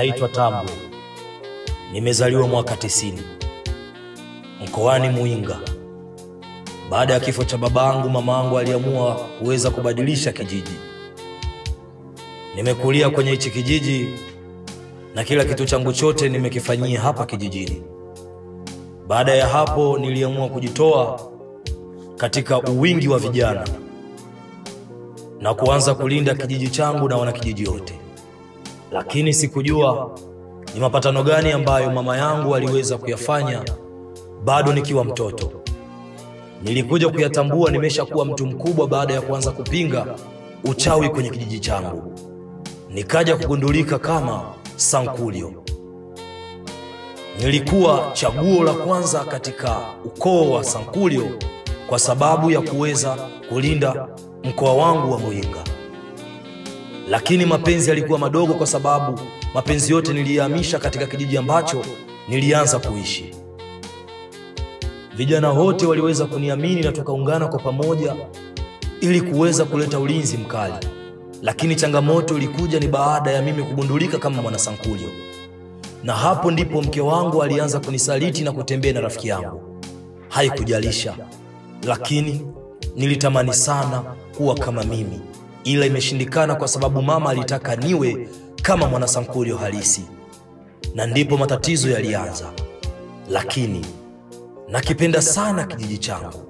naitwa Tambwe, nimezaliwa mwaka tisini mkoani Muinga. Baada ya kifo cha babangu, mamangu aliamua kuweza kubadilisha kijiji. Nimekulia kwenye hichi kijiji na kila kitu changu chote nimekifanyia hapa kijijini. Baada ya hapo, niliamua kujitoa katika uwingi wa vijana na kuanza kulinda kijiji changu na wanakijiji wote, lakini sikujua ni mapatano gani ambayo mama yangu aliweza kuyafanya bado nikiwa mtoto. Nilikuja kuyatambua nimeshakuwa mtu mkubwa baada ya kuanza kupinga uchawi kwenye kijiji changu, nikaja kugundulika kama Sankulio. Nilikuwa chaguo la kwanza katika ukoo wa Sankulio kwa sababu ya kuweza kulinda mkoa wangu wa Muinga, lakini mapenzi yalikuwa madogo kwa sababu mapenzi yote niliyahamisha katika kijiji ambacho nilianza kuishi. Vijana wote waliweza kuniamini na tukaungana kwa pamoja ili kuweza kuleta ulinzi mkali, lakini changamoto ilikuja ni baada ya mimi kugundulika kama mwana Sankulio, na hapo ndipo mke wangu alianza kunisaliti na kutembea na rafiki yangu. Haikujalisha, lakini nilitamani sana kuwa kama mimi, ila imeshindikana kwa sababu mama alitaka niwe kama mwana Sankulio halisi, na ndipo matatizo yalianza. Lakini nakipenda sana kijiji changu.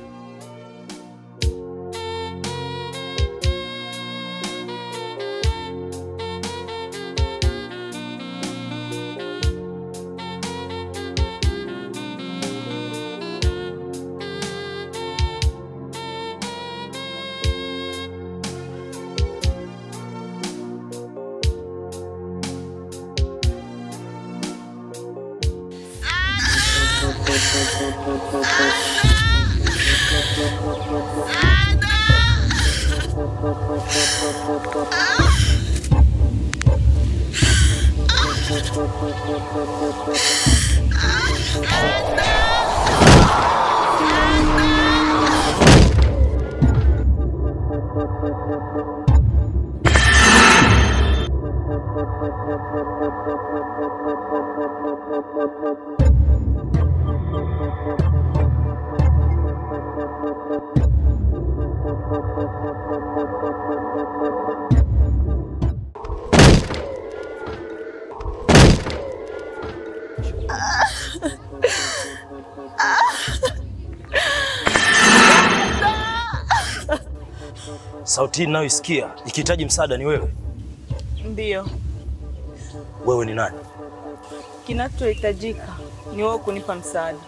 Sauti hii ninayoisikia ikihitaji msaada ni wewe. Ndiyo, Wewe ni nani? kinachohitajika ni wewe kunipa msaada.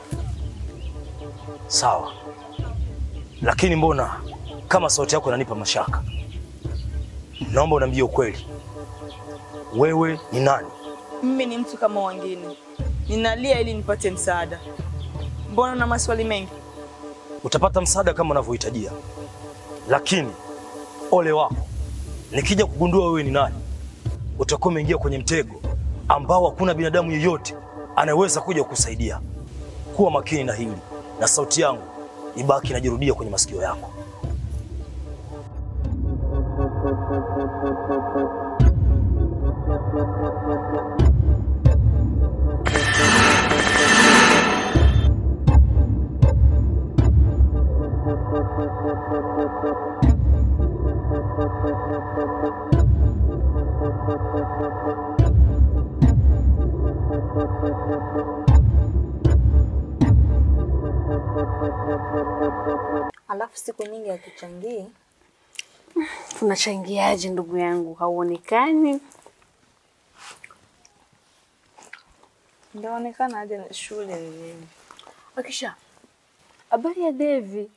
Sawa, lakini mbona kama sauti yako inanipa mashaka? Naomba uniambie ukweli, wewe ni nani? Mimi ni mtu kama wengine, ninalia ili nipate msaada. Mbona na maswali mengi? Utapata msaada kama unavyohitajia, lakini ole wako nikija kugundua wewe ni nani, utakuwa umeingia kwenye mtego ambao hakuna binadamu yeyote anayeweza kuja kukusaidia. Kuwa makini na hili, na sauti yangu ibaki inajirudia kwenye masikio yako. Alafu siku nyingi hatuchangii. Tunachangiaje ndugu yangu? Hauonekani. Ndaonekana aje na shule ni nini? Akisha, habari ya Devi?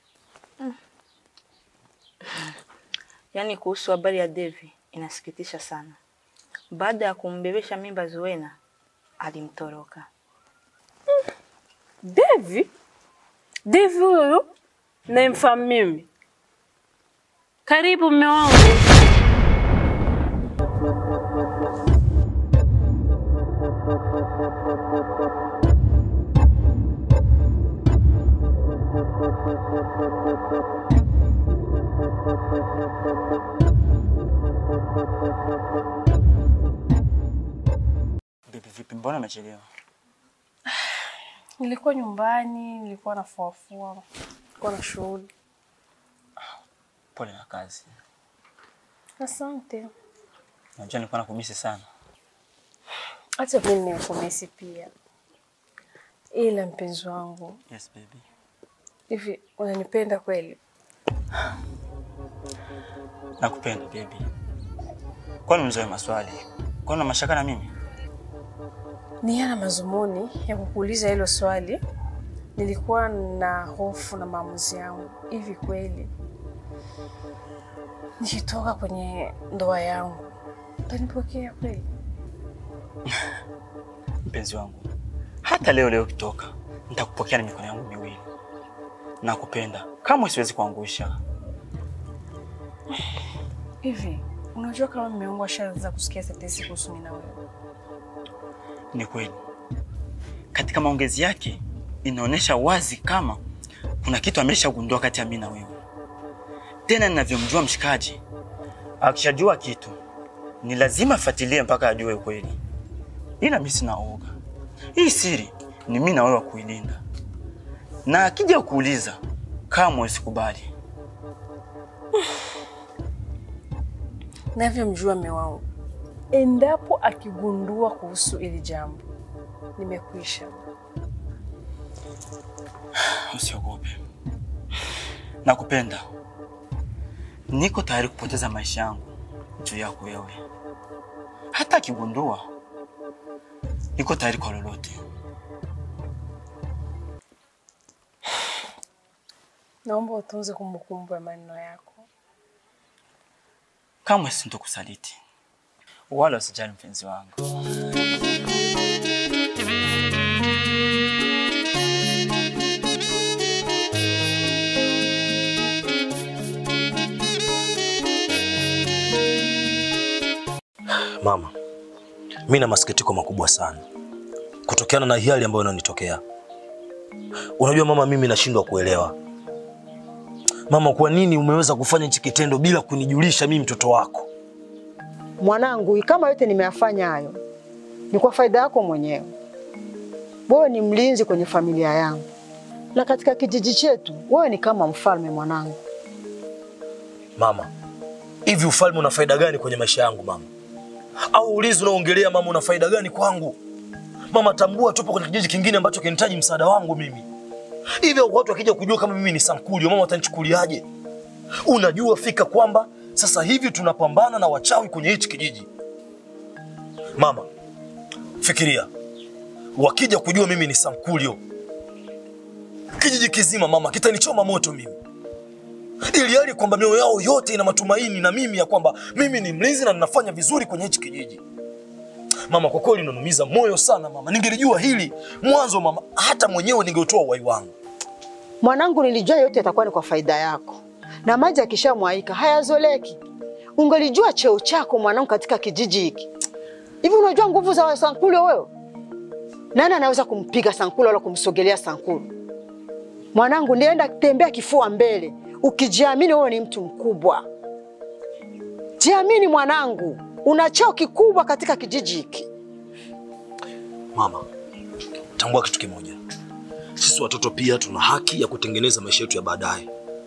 Yaani kuhusu habari ya Devi inasikitisha sana. Baada ya kumbebesha mimba Zuena alimtoroka. Devi? Devi huyu namfahamu mimi. Karibu mume wangu. mbona umechelewa? Nilikuwa nyumbani, nilikuwa nafuafua, nilikuwa na shughuli. Pole na kazi. Asante. Unajua nilikuwa nakumisi sana. Hata mimi nimekumisi pia, ila mpenzi wangu, Yes baby. hivi unanipenda kweli? Nakupenda baby. Kwani mzoe maswali? Kwani una mashaka na mimi? Ni yana mazumuni ya kukuuliza hilo swali. Nilikuwa na hofu na maamuzi yangu. Hivi kweli nikitoka kwenye ndoa yangu utanipokea kweli? Mpenzi wangu, hata leo leo ukitoka, nitakupokea na mikono yangu miwili. Nakupenda, kamwe siwezi kuangusha. Hivi unajua kama mume wangu ashaanza kusikia tetesi kuhusu mimi na wewe? Ni kweli, katika maongezi yake inaonyesha wazi kama kuna kitu ameshagundua kati ya mimi na wewe. Tena ninavyomjua mshikaji, akishajua kitu ni lazima afuatilie mpaka ajue ukweli. Ila mimi sina oga, hii siri ni mimi na wewe wa kuilinda, na akija kuuliza kamwe usikubali. Navyomjua mume wangu, endapo akigundua kuhusu hili jambo, nimekwisha. Usiogope, nakupenda. Niko tayari kupoteza maisha yangu juu yako wewe. Hata akigundua, niko tayari kwa lolote. Naomba utunze kumbukumbu ya maneno yako. Kamwe sintokusaliti wala usijali, mpenzi wangu. Mama, mi na masikitiko makubwa sana kutokana na hali ambayo inanitokea. Unajua mama, mimi nashindwa kuelewa mama, kwa nini umeweza kufanya hichi kitendo bila kunijulisha mimi mtoto wako? Mwanangu, kama yote nimeyafanya hayo ni kwa faida yako mwenyewe. Wewe ni mlinzi kwenye familia yangu, na katika kijiji chetu wewe ni kama mfalme mwanangu. Mama, hivi ufalme una faida gani kwenye maisha yangu mama? Au ulinzi unaoongelea mama una faida gani kwangu? Mama, tambua tupo kwenye kijiji kingine ambacho kinahitaji msaada wangu mimi. Hivi watu wakija kujua kama mimi ni Sankulio, mama watanichukuliaje? Unajua fika kwamba sasa hivi tunapambana na wachawi kwenye hichi kijiji. Mama, fikiria, wakija kujua mimi ni Sankulio, kijiji kizima mama kitanichoma moto mimi ili hali kwamba mioyo yao yote ina matumaini na mimi ya kwamba mimi ni mlinzi na ninafanya vizuri kwenye hichi kijiji. Mama, kwa kweli unanumiza moyo sana mama. Ningelijua hili mwanzo mama, hata mwenyewe ningeutoa uhai wangu. Mwanangu, nilijua yote yatakuwa ni kwa faida yako, na maji akishamwaika hayazoleki. Ungelijua cheo chako mwanangu katika kijiji hiki. Hivi unajua nguvu za Sankulo wewe? Nani anaweza kumpiga Sankulo wala kumsogelea Sankulo? Mwanangu, nienda tembea kifua mbele, ukijiamini wewe ni mtu mkubwa. Jiamini mwanangu, una cheo kikubwa katika kijiji hiki. Mama, tambua kitu kimoja, sisi watoto pia tuna haki ya kutengeneza maisha yetu ya baadaye.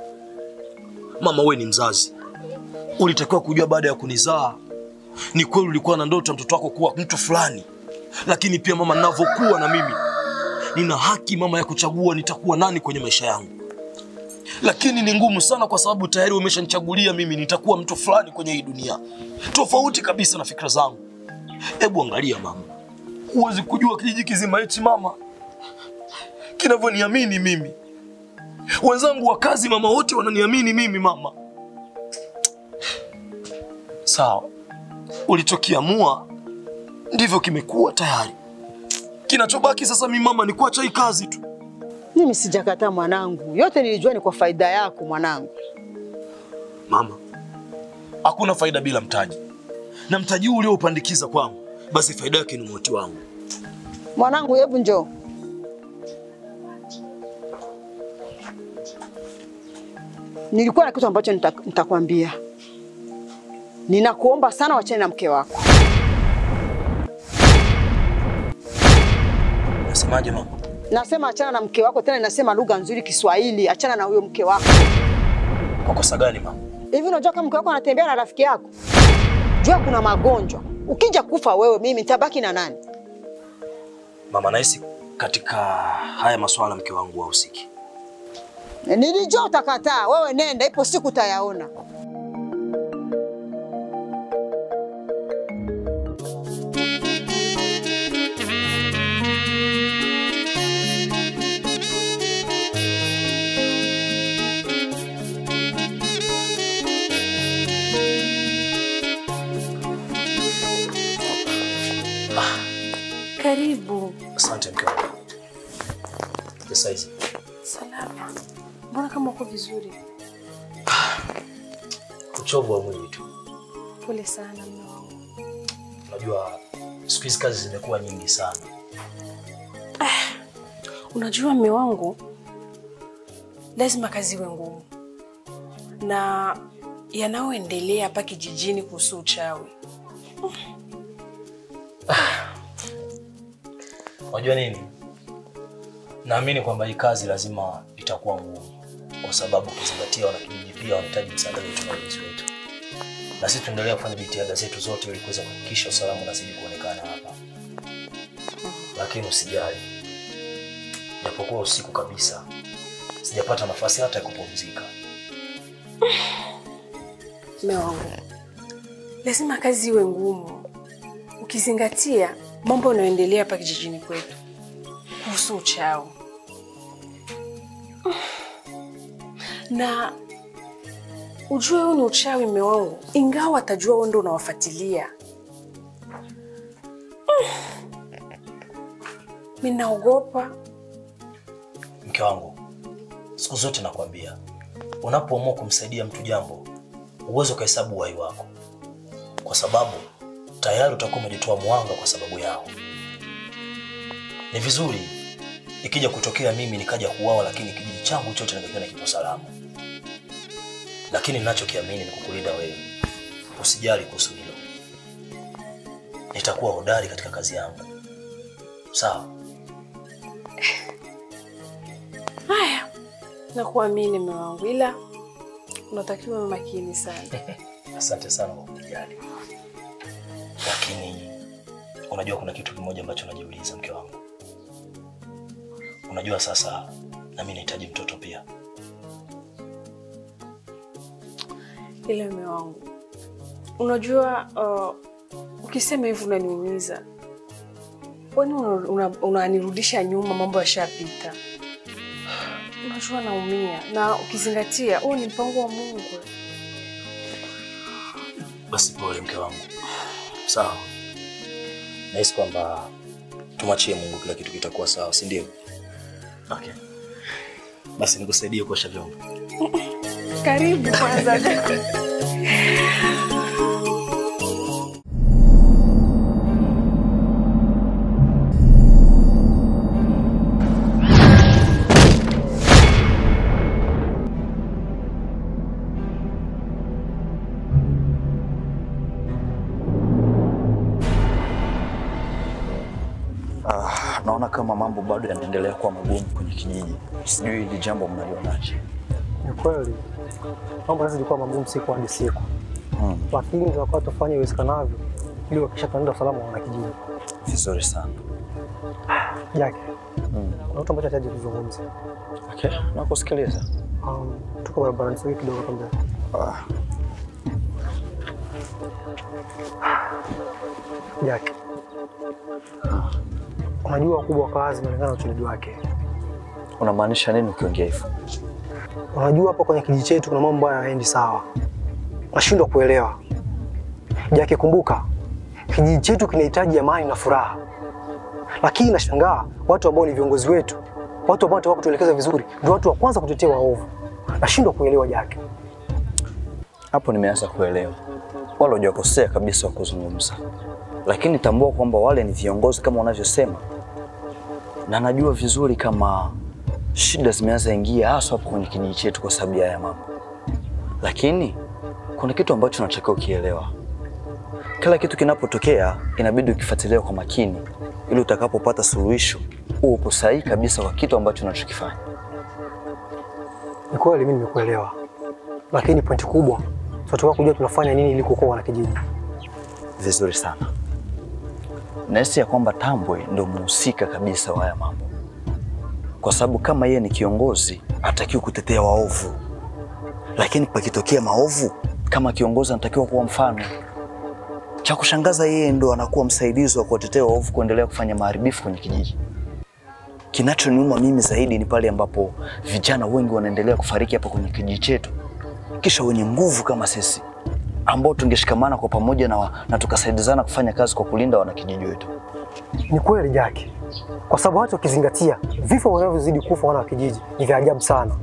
Mama, wewe ni mzazi, ulitakiwa kujua baada ya kunizaa, ni kweli ulikuwa na ndoto ya mtoto wako kuwa mtu fulani, lakini pia mama, ninavyokuwa na mimi nina haki mama ya kuchagua nitakuwa nani kwenye maisha yangu, lakini ni ngumu sana kwa sababu tayari umeshanichagulia mimi nitakuwa mtu fulani kwenye hii dunia, tofauti kabisa na fikra zangu. Hebu angalia mama, huwezi kujua kijiji kizima hichi mama kinavyoniamini mimi. Wenzangu wa kazi mama, wote wananiamini mimi mama. Sawa, ulichokiamua ndivyo kimekuwa tayari. Kinachobaki sasa mimi mama ni kuacha hii kazi tu. Mimi sijakataa mwanangu, yote nilijua ni kwa faida yako mwanangu. Mama, hakuna faida bila mtaji, na mtaji huu ulioupandikiza kwangu, basi faida yake ni mauti wangu. Mwanangu, hebu njoo. Nilikuwa na kitu ambacho nita- nitakwambia. Ninakuomba sana wachane na mke wako. Unasemaje mama? Nasema achana na mke wako, tena nasema lugha nzuri Kiswahili, achana na huyo mke wako. Kwa kosa gani mama? Hivi unajua kama mke wako anatembea na rafiki yako? Jua kuna magonjwa. Ukija kufa wewe, mimi nitabaki na nani? Mama, nahisi katika haya maswala mke wangu hahusiki. Nilijua utakataa. Wewe nenda, ipo siku utayaona. Karibu. Asante mke wangu. Pesa hizi. Salama. Mbona kama uko vizuri? Uchovu wa mwili tu. Pole sana mume wangu. Unajua siku hizi kazi zimekuwa nyingi sana. Unajua mume wangu, lazima kazi iwe ngumu, na yanayoendelea hapa kijijini kuhusu uchawi Unajua nini? Naamini kwamba hii kazi lazima itakuwa ngumu, kwa sababu ukizingatia wanakijiji pia wanahitaji msaada wetu na ulinzi wetu, na sisi tuendelea kufanya jitihada zetu zote ili kuweza kuhakikisha usalama unazidi kuonekana hapa. Lakini usijali, japokuwa usiku kabisa, sijapata nafasi hata ya kupumzika. mume wangu, lazima kazi iwe ngumu, ukizingatia mambo yanayoendelea hapa kijijini kwetu kuhusu uchawi na ujue huu ni uchawi mume wangu, ingawa atajua wewe ndio unawafuatilia. Mimi naogopa. Mke wangu, siku zote nakwambia, unapoamua kumsaidia mtu jambo, uweze ukahesabu uhai wako, kwa sababu tayari utakuwa umejitoa mwanga kwa sababu yao. Ni vizuri ikija kutokea mimi nikaja kuuawa, lakini kijiji changu chote nikakiona kipo salama. Lakini ninachokiamini ni kukulinda wewe. Usijali kuhusu hilo, nitakuwa hodari katika kazi yangu. Sawa? Haya, nakuamini mume wangu, ila unatakiwa uwe makini sana. Asante sana kwa kujali, lakini unajua kuna kitu kimoja ambacho najiuliza, mke wangu. Unajua sasa na mimi nahitaji mtoto pia. Ila mume wangu, unajua uh, ukisema hivyo unaniumiza, kwani unanirudisha una, unanirudisha nyuma, mambo yashapita. Unajua naumia, na ukizingatia huu ni mpango wa Mungu. Basi pole mke wangu. Sawa, nahisi kwamba tumwachie Mungu, kila kitu kitakuwa sawa, si ndio? Okay, basi nikusaidie kuosha vyombo. Karibu kwanza. Ah, naona kama mambo bado yanaendelea kuwa magumu kwenye kijiji. Sijui hili jambo mnalionaje? Ni kweli mambo sasa ilikuwa magumu siku hadi siku, Hmm, lakini tunakuwa tufanye iwezekanavyo ili kuhakikisha tunalinda usalama wa wanakijiji. vizuri sana. Jake, Hmm. kuna kitu ambacho nahitaji kuzungumza. Okay, nakusikiliza. Um, tuko barabarani sasa kidogo hapa mbele. Ah, Jake, unajua ukubwa wa kazi unalingana na utendaji wake. unamaanisha nini ukiongea hivyo? Unajua hapa kwenye kijiji chetu kuna mambo ambayo hayaendi sawa, nashindwa kuelewa. Jake, kumbuka kijiji chetu kinahitaji amani na furaha, lakini nashangaa watu ambao ni viongozi wetu, watu ambao wanataka kutuelekeza vizuri, ndio watu wa kwanza kutetea waovu. Nashindwa kuelewa Jake. Hapo nimeanza kuelewa, wala hujakosea kabisa wa kuzungumza, lakini tambua kwamba wale ni viongozi kama unavyosema, na najua vizuri kama shida zimeanza ingia haswa hapo kwenye kijiji chetu kwa sababu ya haya mambo, lakini kuna kitu ambacho unatakiwa ukielewa. Kila kitu kinapotokea inabidi ukifuatilia kwa makini, ili utakapopata suluhisho uwe upo sahihi kabisa kwa kitu ambacho unachokifanya. Ni kweli mimi nimekuelewa, lakini pointi kubwa tunataka kujua tunafanya nini ili kuokoa wanakijiji. Vizuri sana. Nahisi ya kwamba Tambwe ndio mhusika kabisa wa haya mambo, kwa sababu kama yeye ni kiongozi hatakiwi kutetea waovu, lakini pakitokea maovu, kama kiongozi anatakiwa kuwa mfano. Cha kushangaza, yeye ndo anakuwa msaidizi wa kuwatetea waovu kuendelea kufanya maharibifu kwenye kijiji. Kinachoniuma mimi zaidi ni pale ambapo vijana wengi wanaendelea kufariki hapa kwenye kijiji chetu, kisha wenye nguvu kama sisi ambao tungeshikamana kwa pamoja na, na tukasaidizana kufanya kazi kwa kulinda wanakijiji wetu. Ni kweli Jaki, kwa sababu hata ukizingatia vifo wanavyozidi kufa wana wa kijiji ni vya ajabu sana,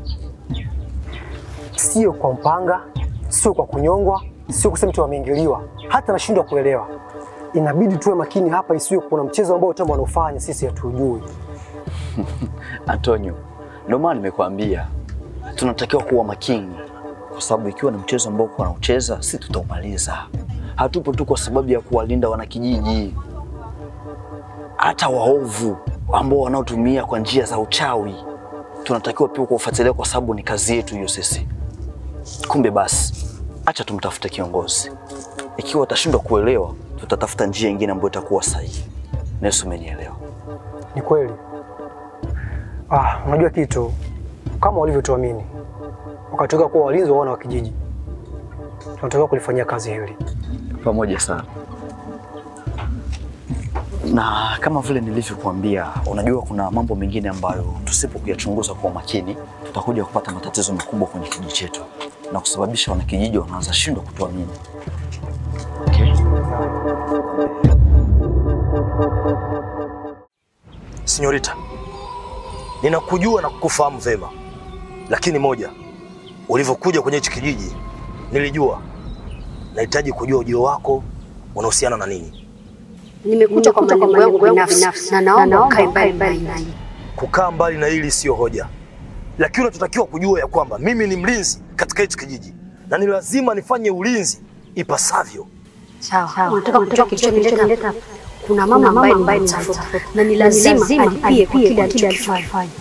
sio kwa mpanga, sio kwa kunyongwa, sio kusema mtu ameingiliwa, hata nashindwa kuelewa. Inabidi tuwe makini hapa, isiwe kuna mchezo ambao Tembo wanaofanya sisi hatujui. Antonio, ndio maana nimekuambia tunatakiwa kuwa makini, kwa sababu ikiwa ni mchezo ambao kwa naucheza, si tutaumaliza. Hatupo tu kwa sababu ya kuwalinda wanakijiji, hata waovu ambao wanaotumia kwa njia za uchawi tunatakiwa pia kuwafuatilia, kwa sababu ni kazi yetu hiyo sisi. Kumbe basi, acha tumtafute kiongozi. Ikiwa atashindwa kuelewa, tutatafuta njia nyingine ambayo itakuwa sahihi. Nesu, umenielewa? Ni kweli. Ah, unajua kitu kama walivyotuamini wakatoka kuwa walinzi wa wana wa kijiji, tunatakiwa kulifanyia kazi hili. pamoja sana na kama vile nilivyokuambia, unajua kuna mambo mengine ambayo tusipo kuyachunguza kwa makini tutakuja kupata matatizo makubwa kwenye kijiji chetu na kusababisha wanakijiji wanaanza shindwa kutuamini. Okay? Sinyorita, ninakujua na kukufahamu vema, lakini moja, ulivyokuja kwenye hichi kijiji nilijua. Nahitaji kujua ujio wako unahusiana na nini. Nimekuja kwa malengo yangu binafsi na naomba ukae mbali mbali nami. Kukaa mbali na hili siyo hoja, lakini unachotakiwa kujua ya kwamba mimi ni mlinzi katika hichi kijiji na ni lazima nifanye ulinzi ipasavyo. Sawa, unataka kujua kilichonileta hapa? Kuna mama ambaye nimemtafuta na ni lazima alipie kwa kile alichokifanya.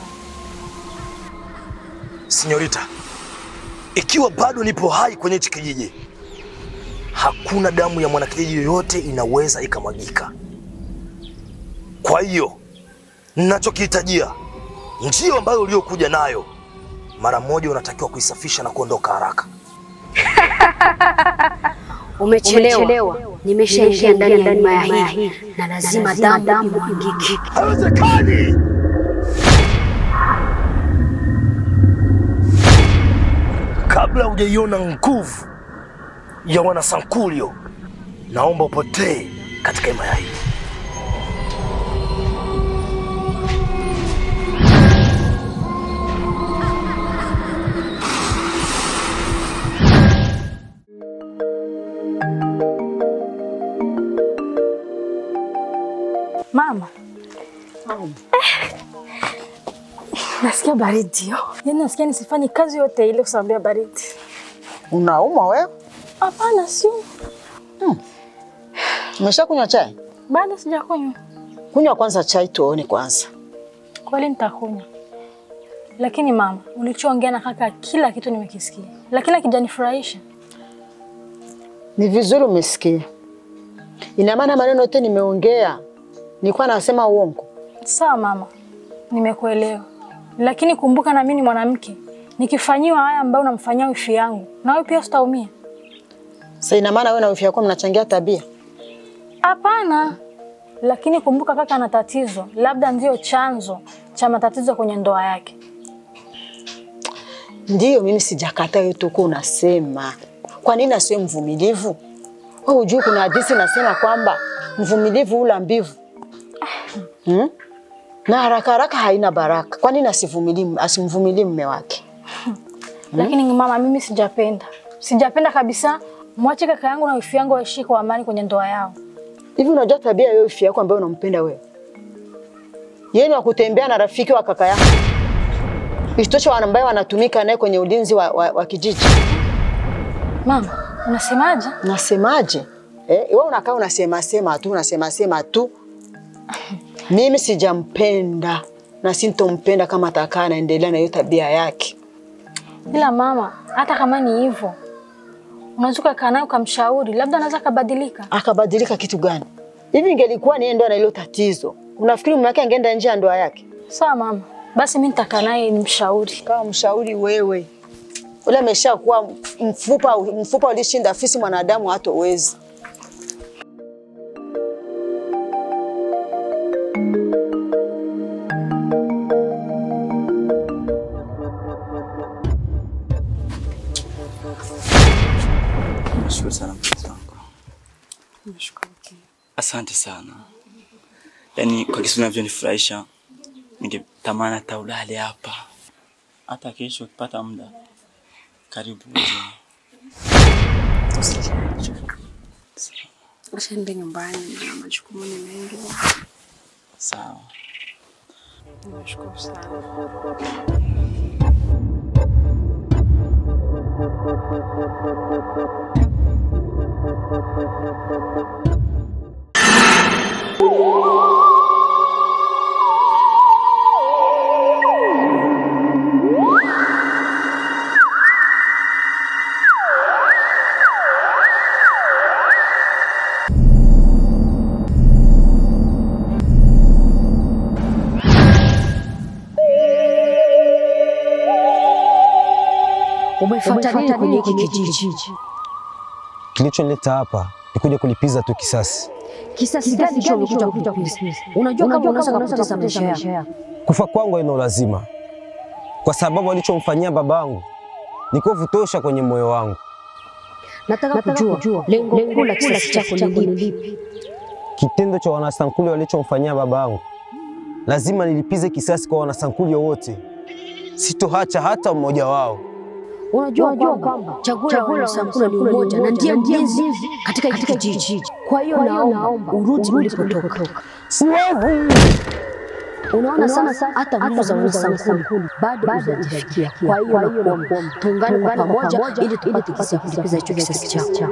Sinyorita, ikiwa bado nipo hai kwenye hichi kijiji, hakuna damu ya mwanakijiji yoyote inaweza ikamwagika. Kwa hiyo ninachokihitajia, njia ambayo uliokuja nayo, mara moja unatakiwa kuisafisha na kuondoka haraka. Umechelewa, nimeshaingia ndani ya himaya hii na lazima damu imwagike. Haiwezekani! Kabla hujaiona nguvu ya wanasankulio, naomba upotee katika himaya hii. Mama, nasikia baridi yo. Yaani nasikia nisifanye kazi yote ile kwa sababu ya baridi. Unaumwa wewe? Hapana, sio. Umeshakunywa chai? Bado sijakunywa. Kunywa kwanza chai tuone kwanza. Kweli nitakunywa. Lakini mama, ulichoongea na kaka kila kitu nimekisikia. Lakini hakijanifurahisha. Ni vizuri umesikia. Ina maana maneno yote nimeongea nilikuwa nasema uongo? Sawa mama, nimekuelewa. Lakini kumbuka na mimi ni mwanamke. Nikifanyiwa haya ambayo unamfanyia wifi yangu, na wewe pia utaumia. Sasa ina maana wewe na wifi yako mnachangia tabia? Hapana. Lakini kumbuka kaka ana tatizo, labda ndio chanzo cha matatizo kwenye ndoa yake. Ndiyo, mimi sijakata yote uko unasema. Kwa nini asiwe mvumilivu? Wewe hujui kuna hadithi nasema kwamba mvumilivu ula mbivu. Hmm? Na haraka haraka haina baraka. Kwa nini asivumilie asimvumilie mume wake? Lakini mama, mimi sijapenda, sijapenda kabisa. Mwache kaka yangu na wifi yangu waishi kwa amani kwenye ndoa yao. Hivi unajua tabia ya wifi yako ambayo unampenda wewe? Yeye ni wa kutembea na rafiki wa kaka yako. Isitoshe wana ambaye wanatumika naye kwenye ulinzi wa, wa, wa kijiji. Mama, unasemaje? Nasemaje? Eh, wewe unakaa unasema sema tu, unasema sema tu. Mimi sijampenda na sintompenda kama atakaa anaendelea na hiyo tabia yake. Ila mama, hata kama ni hivyo, unaweza ukakaa naye ukamshauri, labda anaweza kabadilika. Akabadilika kitu gani? Hivi ingelikuwa ni yeye ndo ana hilo tatizo, unafikiri mume wake angeenda nje ya ndoa yake? Sawa mama, basi mimi nitakaa naye nimshauri. Kama mshauri wewe, ule ameshakuwa mfupa, mfupa ulishinda fisi, mwanadamu hatowezi. Nashukuru sana mpenzi wangu. Nashukuru pia. Asante sana. Yaani kwa kisu unavyonifurahisha, ningetamani hata ulale hapa, hata kesho ukipata muda, karibu uje. Acha niende nyumbani na majukumu ni mengi. Sawa. Nashukuru sana. Umefuata nini kwenye hiki kijiji? Kilichonileta hapa ni kuja kulipiza tu kisasi. Kisasi gani hicho umekuja kulipiza? Unajua kama unaweza kupoteza maisha yako. Kufa kwangu haina lazima, kwa sababu alichomfanyia babangu ni kovu tosha kwenye moyo wangu. Nataka kujua lengo kuu la kisasi chako ni lipi? Kitendo cha wanasankuli walichomfanyia babangu, lazima nilipize kisasi kwa wanasankuli wote, sitohacha hata mmoja wao. Unajua kwamba chaguo la wanasankula ni umoja na ndiye mlinzi katika hiki kijiji. Kwa hiyo naomba urudi ulipotoka. Siwezi. Unaona sasa hata nguvu za wanasankuli bado hazijafikia. Kwa hiyo nakuomba tuungane kwa pamoja ili tupate kisa ya kulipiza hicho kisasi chako.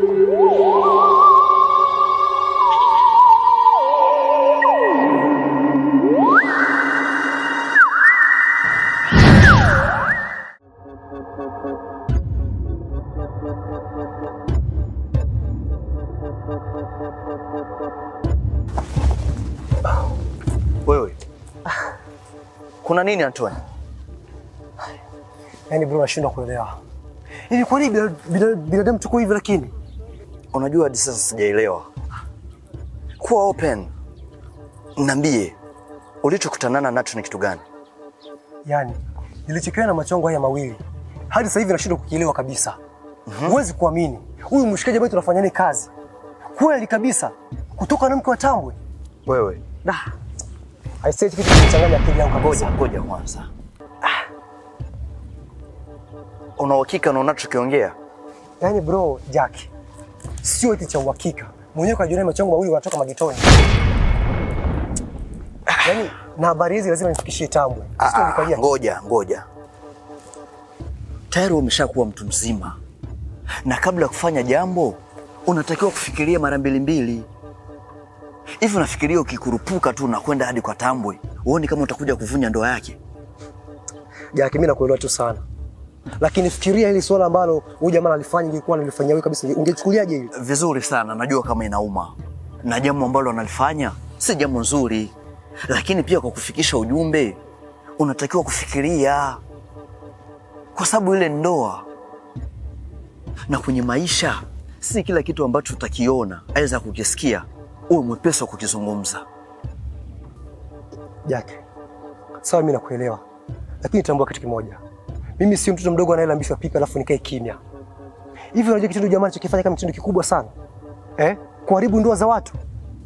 Wewe kuna nini Antoni? Yaani bro, nashindwa kuelewa hivi, kwa nini bila- bila- binadamu tuko hivi? Lakini Unajua hadi sasa sijaelewa. Kuwa open, niambie ulichokutanana nacho ni kitu gani? yani nilichokiona na macho yangu haya mawili hadi sasa hivi nashindwa kukielewa kabisa. Huwezi kuamini huyu mshikaji ambaye tunafanya naye kazi kweli kabisa, kutoka na mke wa Tambwe. Wewe Da, aisee, kitu kimechanganya akili yangu ngoja kabisa. ngoja kwanza. Una uhakika na unachokiongea? Yaani bro, Jack, sio eti cha uhakika, mwenyewe kajiona macho yangu mawili wanatoka magetoni. Yaani na habari hizi lazima nifikishie Tambwe. Ah, Sio ah, nikajia. Ngoja ngoja, tayari umeshakuwa mtu mzima, na kabla ya kufanya jambo unatakiwa kufikiria mara mbili mbili. Hivi unafikiria ukikurupuka tu na kwenda hadi kwa Tambwe, uone kama utakuja kuvunja ndoa yake? Jack, mimi nakuelewa tu sana. Lakini fikiria hili swala ambalo huyu jamaa alifanya ingekuwa nilifanyia wewe kabisa, ungechukuliaje hili? Vizuri sana, najua kama inauma na jambo ambalo analifanya si jambo nzuri, lakini pia kwa kufikisha ujumbe unatakiwa kufikiria, kwa sababu ile ndoa na kwenye maisha si kila kitu ambacho utakiona aweza kukisikia uwe mwepesi wa kukizungumza. Jack, sawa, mimi nakuelewa, lakini tambua kitu kimoja, mimi sio mtoto mdogo anayelambishwa pipi alafu nikae kimya. Hivi unajua kitendo jamaa alichokifanya kama kitendo kikubwa sana eh? Kuharibu ndoa za watu.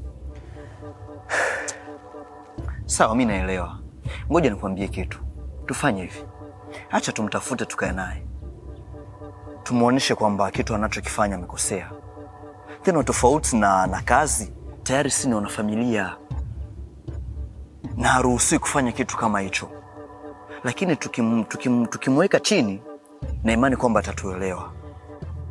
Sawa, mi naelewa. Ngoja nikwambie kitu, tufanye hivi, acha tumtafute, tukae naye, tumwonyeshe kwamba kitu anachokifanya amekosea. Tena tofauti na, na kazi, tayari si ni wanafamilia na haruhusiwi kufanya kitu kama hicho, lakini tukim, tukim, tukimweka chini na imani kwamba atatuelewa.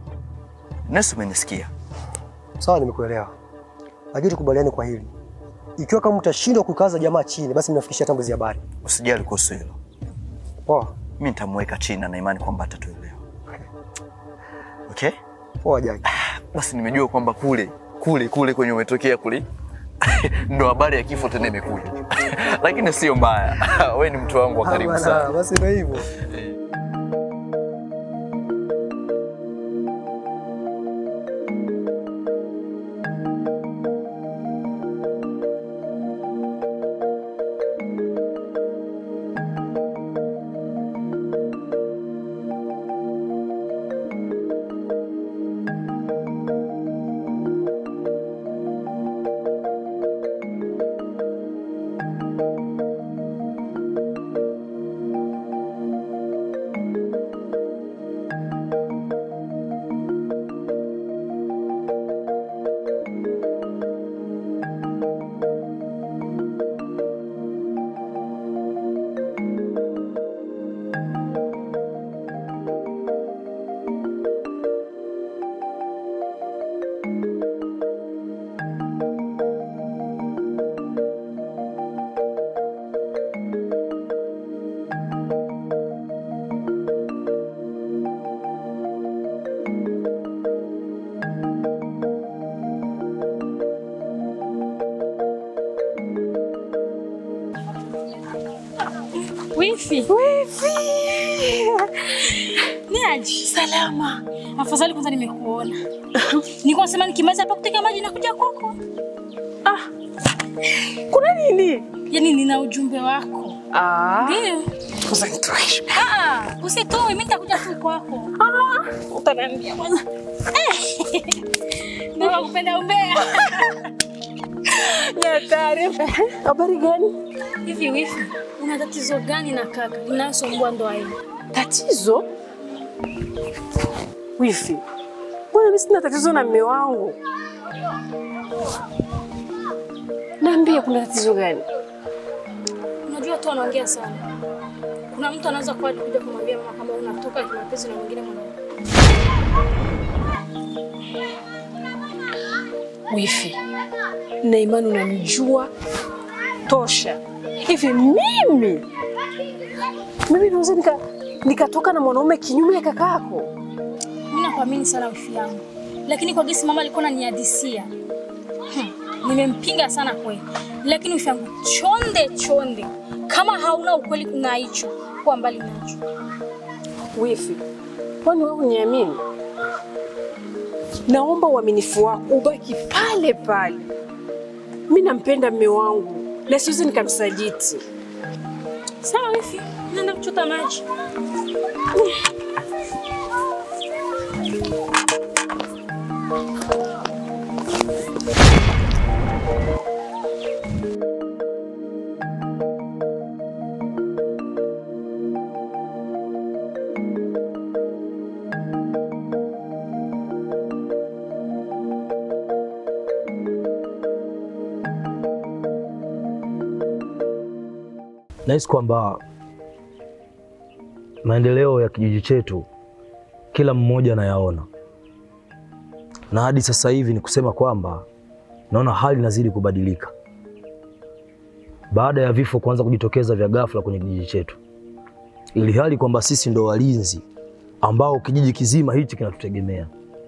Nesi, umenisikia? Sawa, nimekuelewa, lakini tukubaliane kwa hili, ikiwa kama mtashindwa kukaza jamaa chini, basi mnafikishia Tambwe hizi habari. Usijali kuhusu hilo. Poa. Mimi nitamweka chini na imani kwamba atatuelewa. Okay? Poa Jaki. Basi nimejua kwamba kule kule kule kwenye umetokea kule ndo habari ya kifo tena imekuja, lakini sio mbaya. We ni mtu wangu wa karibu Bana, sana. Basi ndio hivyo. Wifi. Wifi. Ni aje? Salama. Afadhali kwanza nimekuona. Niko nasema nikimaliza hapa kuteka maji nakuja kwako. Ah. Kuna nini? Yaani nina ujumbe wako. Ah. Ndio. Kwanza nitoe. Ah, usitoe, mimi nitakuja tu kwako. Ah, utaniambia kwanza. Eh. Ndio nakupenda umbea. Ni hatari. Habari gani? Hivi wifi, una tatizo gani na kaka linalosumbua ndoa yenu? Tatizo? Wifi, mbona mimi sina tatizo na mume wangu? Niambie, kuna tatizo gani? Unajua tu anaongea sana. Kuna mtu anaweza kuwa kuja kumwambia mama kama unatoka kimapenzi na mwingine mwanaume. Wifi, na imani unanijua tosha. Hivi mimi mimi naweza nika nikatoka na mwanaume kinyume ya kakako? Mimi nakuamini sana wifi yangu, lakini kwa gesi mama alikuwa ananihadisia hmm. Nimempinga sana kweli, lakini wifi yangu, chonde chonde, kama hauna ukweli na hicho, kuwa mbali nacho. Wifi, kwani wewe uniamini? Naomba uaminifu wako ubaki pale pale. Mimi nampenda mume wangu na siwezi nikamsaliti. Sawa wifi, naenda kuchota maji. Nahisi kwamba maendeleo ya kijiji chetu kila mmoja anayaona, na hadi sasa hivi ni kusema kwamba naona hali inazidi kubadilika baada ya vifo kuanza kujitokeza vya ghafla kwenye kijiji chetu, ili hali kwamba sisi ndo walinzi ambao kijiji kizima hichi kinatutegemea.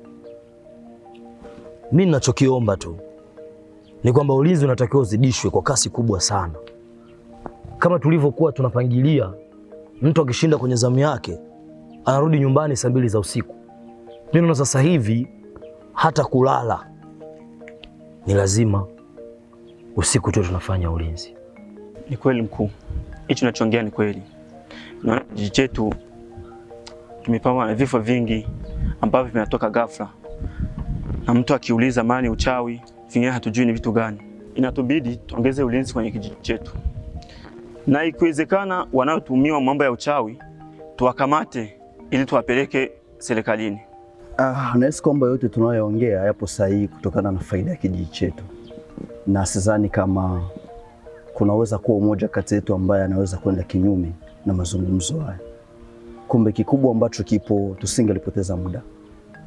Mimi ninachokiomba tu ni kwamba ulinzi unatakiwa uzidishwe kwa kasi kubwa sana, kama tulivyokuwa tunapangilia. Mtu akishinda kwenye zamu yake anarudi nyumbani saa mbili za usiku. Mimi naona sasa hivi hata kulala ni lazima usiku tu tunafanya ulinzi. Ni kweli mkuu, hichi unachoongea ni kweli. Naona kijiji chetu kimepambwa na vifo vingi ambavyo vinatoka ghafla, na mtu akiuliza mali uchawi, vingine hatujui ni vitu gani. Inatubidi tuongeze ulinzi kwenye kijiji chetu, na ikiwezekana, wanaotumiwa mambo ya uchawi tuwakamate ili tuwapeleke serikalini. Ah, nahisi kwamba yote tunayoongea yapo sahihi kutokana na faida ya kijiji chetu, na sidhani kama kunaweza kuwa umoja kati yetu ambaye anaweza kwenda kinyume na mazungumzo haya. Kumbe kikubwa ambacho kipo, tusingelipoteza muda.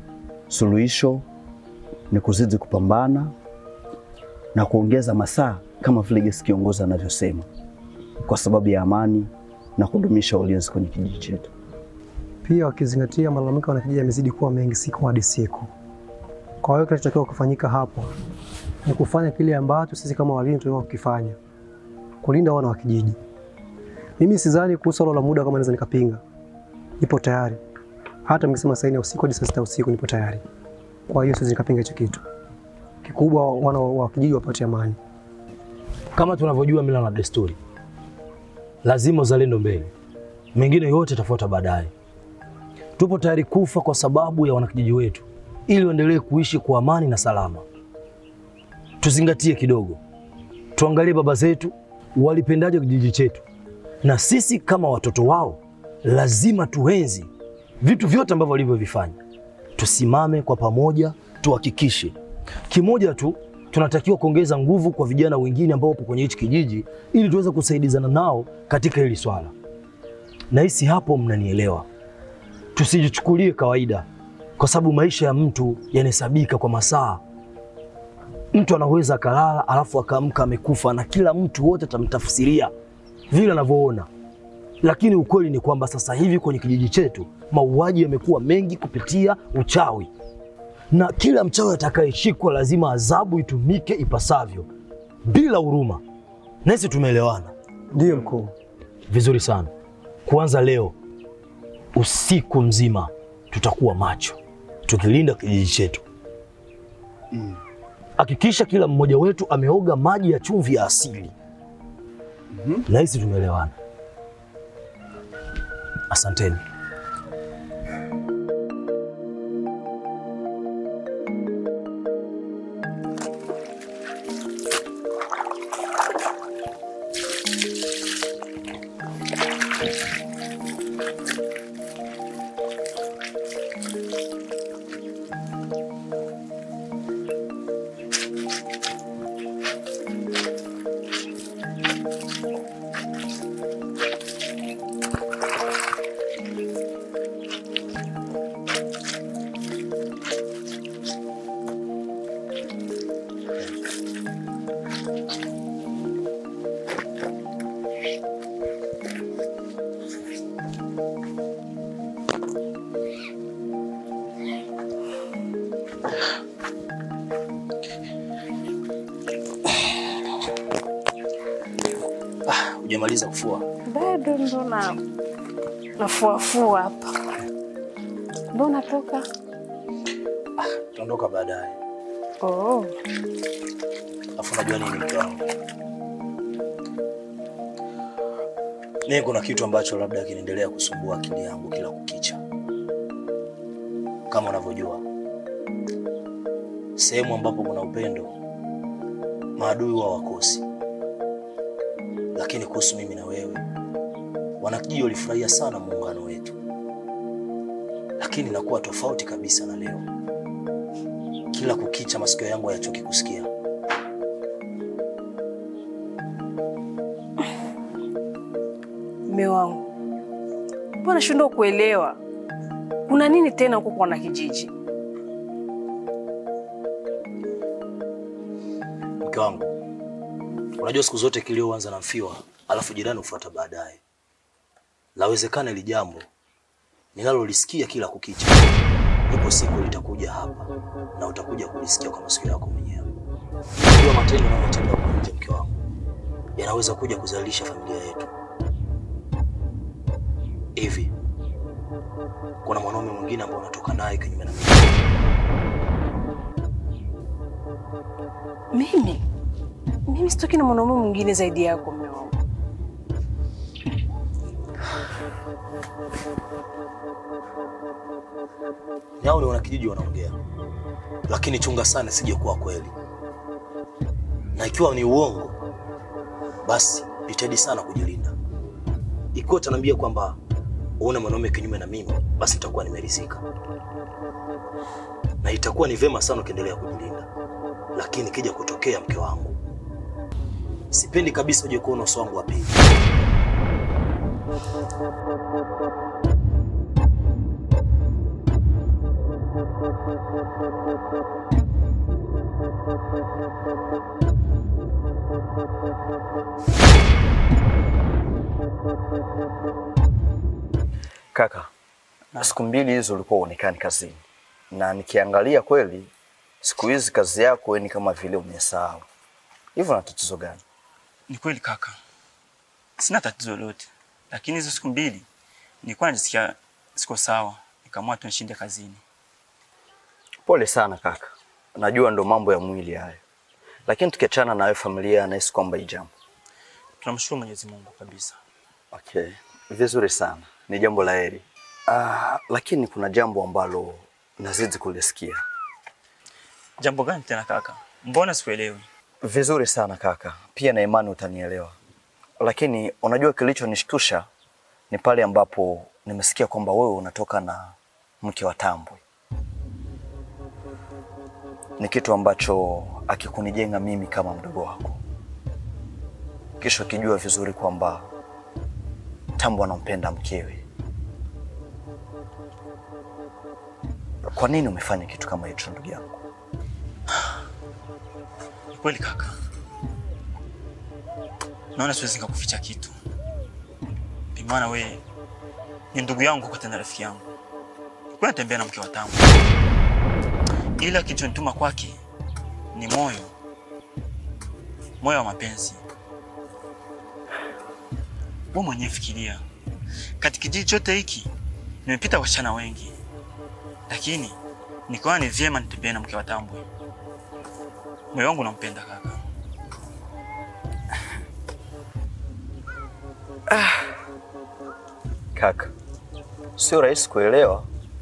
Suluhisho ni kuzidi kupambana na kuongeza masaa kama vile Gesi kiongozi anavyosema, kwa sababu ya amani na kudumisha ulinzi kwenye kijiji chetu. Pia wakizingatia malalamiko ya wanakijiji yamezidi kuwa mengi siku hadi siku. Kwa hiyo kinachotakiwa kufanyika hapo ni kufanya kile ambacho sisi kama walinzi tunatakiwa kukifanya, kulinda wana wa kijiji. Mimi sidhani kuhusu swala la muda kama naweza nikapinga, nipo tayari. Hata mkisema saa nne ya usiku hadi saa sita ya usiku nipo tayari. Kwa hiyo siwezi nikapinga hicho kitu. Kikubwa wana wa kijiji wapate amani. Kama tunavyojua mila na desturi, lazima uzalendo mbele, mengine yote yatafuata baadaye. Tupo tayari kufa kwa sababu ya wanakijiji wetu, ili waendelee kuishi kwa amani na salama. Tuzingatie kidogo, tuangalie baba zetu walipendaje kijiji chetu, na sisi kama watoto wao lazima tuenzi vitu vyote ambavyo walivyovifanya. Tusimame kwa pamoja, tuhakikishe kimoja tu tunatakiwa kuongeza nguvu kwa vijana wengine ambao wapo kwenye hichi kijiji ili tuweze kusaidizana nao katika hili swala. Nahisi hapo mnanielewa. Tusijichukulie kawaida, kwa sababu maisha ya mtu yanahesabika kwa masaa. Mtu anaweza akalala alafu akaamka amekufa, na kila mtu wote atamtafsiria vile anavyoona, lakini ukweli ni kwamba sasa hivi kwenye kijiji chetu mauaji yamekuwa mengi kupitia uchawi na kila mchawi atakayeshikwa lazima adhabu itumike ipasavyo bila huruma. Nasi tumeelewana? Ndiyo mkuu. Vizuri sana. Kuanza leo usiku mzima tutakuwa macho tukilinda kijiji chetu. Hakikisha kila mmoja wetu ameoga maji ya chumvi ya asili. Nahisi tumeelewana. Asanteni. Hujamaliza kufua? Bado ndo na nafuafua hapa. Ndo natoka. Tutaondoka baadaye. Oh. Afu unajua nini mke wangu? Mimi kuna kitu ambacho labda kinaendelea kusumbua akili yangu kila kukicha. Kama unavyojua, sehemu ambapo kuna upendo maadui wa wakosi, lakini kuhusu mimi na wewe, wanakijiji walifurahia sana muungano wetu, lakini nakuwa tofauti kabisa na leo. Kila kukicha masikio yangu hayachoki kusikia Mme wangu, mbona shindwa kuelewa kuna nini tena huko kwa wanakijiji? Mke wangu, unajua siku zote kilio huanza na mfiwa, alafu jirani hufuata baadaye. Lawezekana ili jambo ninalolisikia kila kukicha, ipo siku litakuja hapa na utakuja kulisikia kwa masikio yako mwenyewe. Unajua matendo unayotenda huko nje, mke wangu, yanaweza kuja kuzalisha familia yetu. Hivi kuna mwanaume mwingine ambao unatoka naye kinyume na mimi? Mimi mimi sitoki na mwanaume mwingine zaidi yako mme wangu. Ni hao ni wanakijiji wanaongea, lakini chunga sana sije kuwa kweli, na ikiwa ni uongo, basi jitahidi sana kujilinda. Ikiwa utaniambia kwamba uone mwanaume kinyume na mimi, basi nitakuwa nimeridhika, na itakuwa ni vema sana ukiendelea kujilinda. Lakini kija kutokea, mke wangu, sipendi kabisa uje kuona uso wangu wa pili. Kaka, siku mbili hizo ulikuwa uonekani kazini, na nikiangalia kweli siku hizi kazi yako wewe ni kama vile umesahau. Hivyo na tatizo gani? Ni kweli kaka, sina tatizo lolote, lakini hizo siku mbili nilikuwa najisikia siko sawa, nikaamua tu nishinde kazini. Pole sana kaka, najua ndo mambo ya mwili hayo, lakini tukiachana na hayo, familia nahisi kwamba hii jambo Tunamshukuru Mwenyezi Mungu kabisa. Okay, vizuri sana, ni jambo la heri. Ah, lakini kuna jambo ambalo nazidi kulisikia. Jambo gani tena kaka? Mbona sikuelewi? Vizuri sana kaka, pia na imani utanielewa. Lakini unajua kilichonishtusha ni pale ambapo nimesikia kwamba wewe unatoka na mke wa Tambwe. Ni kitu ambacho akikunijenga mimi kama mdogo wako, kisha ukijua vizuri kwamba Tambwe anampenda mkewe. Kwa nini umefanya kitu kama hicho ndugu yangu? Ni kweli kaka, naona siwezi nikakuficha kitu, bimaana we ni ndugu yangu kwa tena rafiki yangu. Nilikuwa natembea na mke wa Tambwe, ila kilichonituma kwake ni moyo, moyo wa mapenzi. Wewe mwenyewe fikiria, katika kijiji chote hiki nimepita wasichana wengi, lakini nikaona ni vyema nitembee na mke wa Tambwe. Moyo wangu unampenda kaka. Kaka, sio rahisi kuelewa.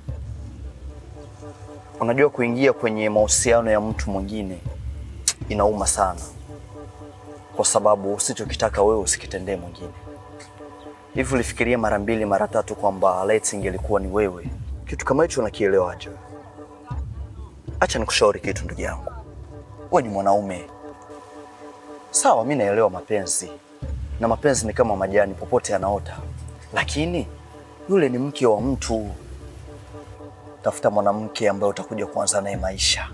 Unajua, kuingia kwenye mahusiano ya mtu mwingine inauma sana, kwa sababu usichokitaka wewe usikitendee mwingine. Hivi ulifikiria mara mbili mara tatu kwamba Let's ingelikuwa ni wewe? Kitu kama hicho unakielewaje? wewe? Acha nikushauri kitu ndugu yangu, wewe ni mwanaume sawa. Mi naelewa mapenzi na mapenzi ni kama majani, popote yanaota, lakini yule ni mke wa mtu. Tafuta mwanamke ambaye utakuja kuanza naye maisha.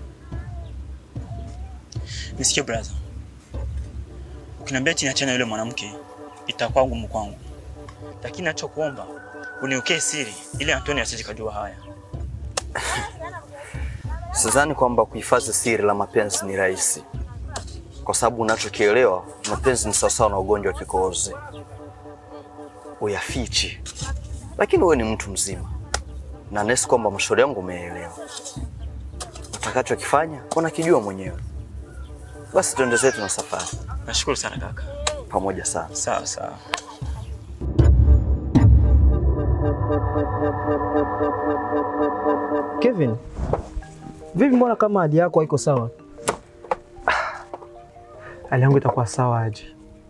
Nisikie brother, ukiniambia chini achana yule mwanamke itakuwa ngumu kwangu, lakini nachokuomba uniwekee siri ili Antoni asije kujua haya. Sidhani kwamba kuhifadhi siri la mapenzi ni rahisi, kwa sababu unachokielewa, mapenzi ni sawasawa na ugonjwa wa kikohozi, uyafichi. Lakini wewe ni mtu mzima na nesi kwamba mashauri yangu umeelewa. Utakachokifanya unakijua mwenyewe. Basi tuende zetu na safari. Nashukuru sana kaka. Pamoja sana. Sawa sawa. Kevin, vipi, mbona kama hali yako haiko sawa? hali yangu itakuwa sawa aje?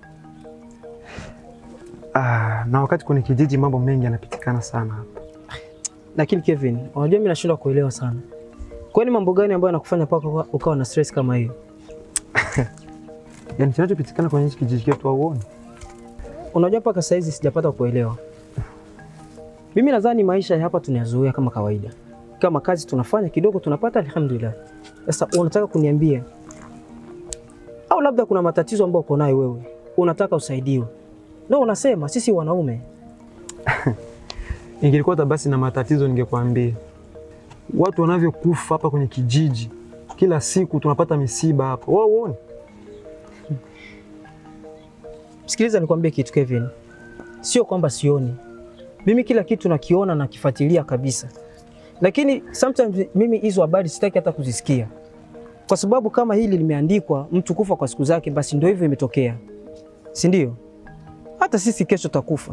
Ah, na wakati kwenye kijiji mambo mengi yanapitikana sana hapa. Lakini Kevin, unajua mimi nashindwa kuelewa sana. Kwani mambo gani ambayo yanakufanya mpaka uka- ukawa na stress kama hiyo? Yaani kinachopitikana kwenye hichi kijiji chetu hauoni? Unajua mpaka saa hizi sijapata kuelewa. Mimi nadhani maisha ya hapa tunayazoea kama kawaida. Kama kazi tunafanya kidogo tunapata, alhamdulillah. Sasa unataka kuniambia au labda kuna matatizo ambayo uko nayo wewe, unataka usaidiwe, ndio unasema sisi wanaume Ingelikuwa hata basi na matatizo ningekwambia. Watu wanavyokufa hapa kwenye kijiji, kila siku tunapata misiba hapa. Wewe uone? Sikiliza nikwambie kitu Kevin, sio kwamba sioni. Mimi kila kitu nakiona na kifuatilia kabisa, lakini sometimes mimi hizo habari sitaki hata kuzisikia, kwa sababu kama hili limeandikwa mtu kufa kwa siku zake, basi ndio hivyo imetokea, si ndio? Hata sisi kesho tutakufa.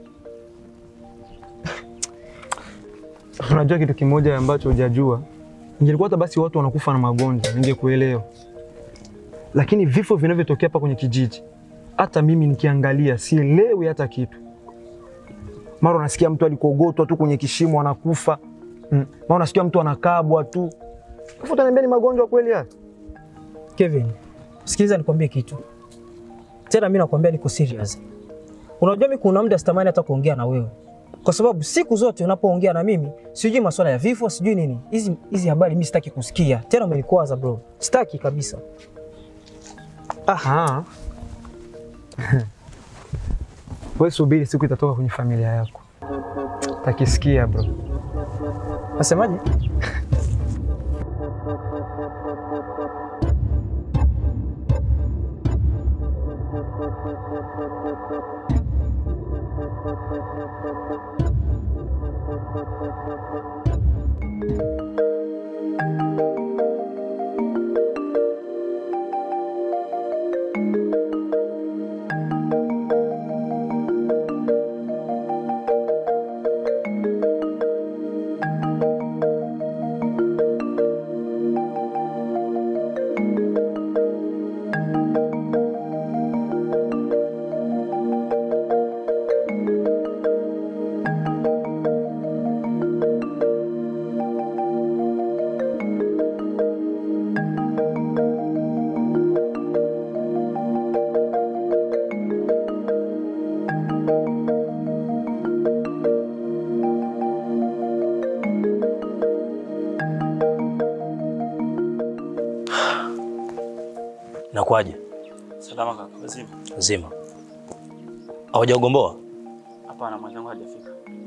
Unajua kitu kimoja ambacho hujajua, ingelikuwa hata basi watu wanakufa na magonjwa, ningekuelewa. Lakini vifo vinavyotokea hapa kwenye kijiji, hata mimi nikiangalia sielewi hata kitu. Mara unasikia mtu alikogotwa tu kwenye kishimo anakufa, mm. Mara unasikia mtu anakabwa tu. Alafu utaniambia ni magonjwa kweli haya? Kevin, sikiliza nikwambie kitu tena, mimi nakwambia niko serious. Unajua mimi kuna muda sitamani hata kuongea na wewe, kwa sababu siku zote unapoongea na mimi sijui masuala ya vifo, sijui nini. Hizi hizi habari mimi sitaki kusikia tena, umenikwaza bro, sitaki kabisa. Aha. Wewe subiri, siku itatoka kwenye familia yako, takisikia bro. Nasemaje? Nakwaje? Salama kaka, wazima? Nzima. Hawajagomboa? Hapana, mwenzangu hajafika.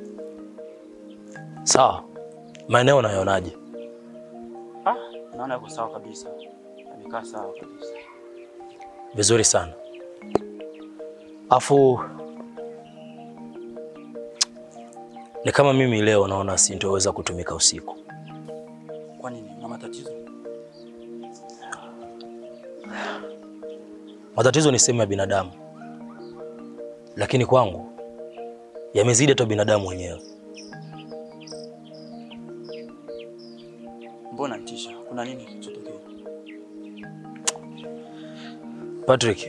Sawa. Maeneo unayonaje? Ah, naona yuko sawa kabisa. Amekaa sawa kabisa. Vizuri sana. Afu ni kama mimi leo naona sintoweza kutumika usiku. Kwa nini? Una matatizo? Matatizo ni sehemu ya binadamu, lakini kwangu yamezidi hata binadamu wenyewe. Mbona nitisha? Kuna nini kilichotokea? Patrick,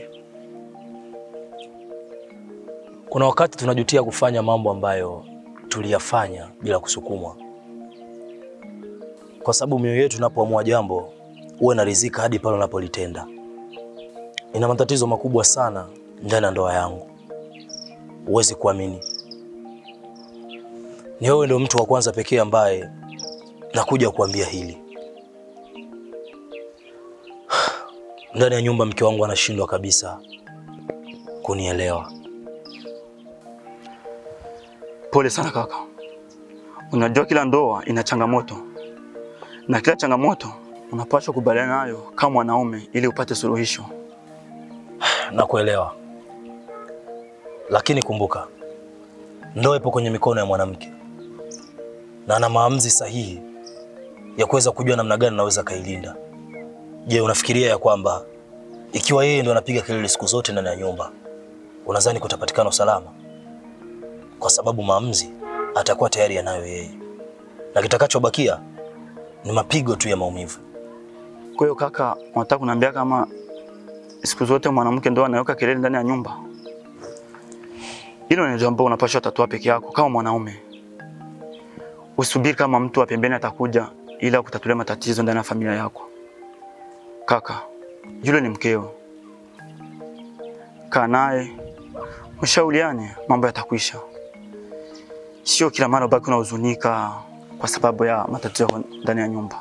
kuna wakati tunajutia kufanya mambo ambayo tuliyafanya bila kusukumwa, kwa sababu mioyo yetu inapoamua jambo huwa inaridhika hadi pale unapolitenda. Nina matatizo makubwa sana ndani ya ndoa yangu, huwezi kuamini. Ni wewe ndio mtu wa kwanza pekee ambaye nakuja kuambia hili. Ndani ya nyumba mke wangu anashindwa kabisa kunielewa. Pole sana kaka. Unajua kila ndoa ina changamoto, na kila changamoto unapaswa kubaliana nayo kama mwanaume ili upate suluhisho. Nakuelewa, lakini kumbuka, ndoa ipo kwenye mikono ya mwanamke na ana maamuzi sahihi ya kuweza kujua namna gani anaweza kailinda. Je, unafikiria ya kwamba ikiwa yeye ndo anapiga kelele siku zote ndani ya nyumba, unadhani kutapatikana usalama? Kwa sababu maamuzi atakuwa tayari yanayo yeye, na kitakachobakia ni mapigo tu ya maumivu. Kwa hiyo kaka, unataka kuniambia kama siku zote mwanamke ndo anaweka kelele ndani ya nyumba? Hilo ni jambo unapaswa tatua peke yako kama mwanaume. Usubiri kama mtu wa pembeni atakuja ila kutatulia matatizo ndani ya familia yako. Kaka, yule ni mkeo. Kaa naye, mshauriane, mambo yatakwisha. Sio kila mara ubaki unahuzunika kwa sababu ya matatizo yako ndani ya nyumba.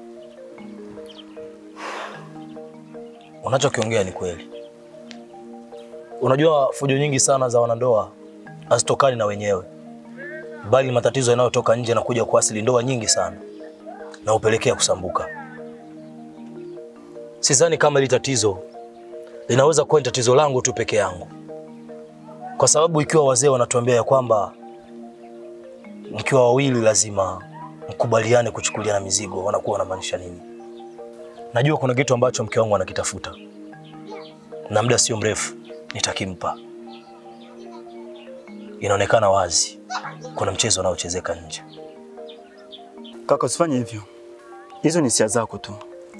Unachokiongea ni kweli. Unajua, fujo nyingi sana za wanandoa hazitokani na wenyewe, bali matatizo yanayotoka nje na kuja kuasili ndoa nyingi sana na upelekea kusambuka. Sidhani kama hili tatizo linaweza kuwa ni tatizo langu tu peke yangu, kwa sababu ikiwa wazee wanatuambia ya kwamba mkiwa wawili lazima mkubaliane kuchukuliana mizigo, wanakuwa wanamaanisha nini? Najua kuna kitu ambacho mke wangu anakitafuta na muda sio mrefu nitakimpa. Inaonekana wazi kuna mchezo unaochezeka nje. Kaka, usifanye hivyo. Hizo ni hisia zako tu.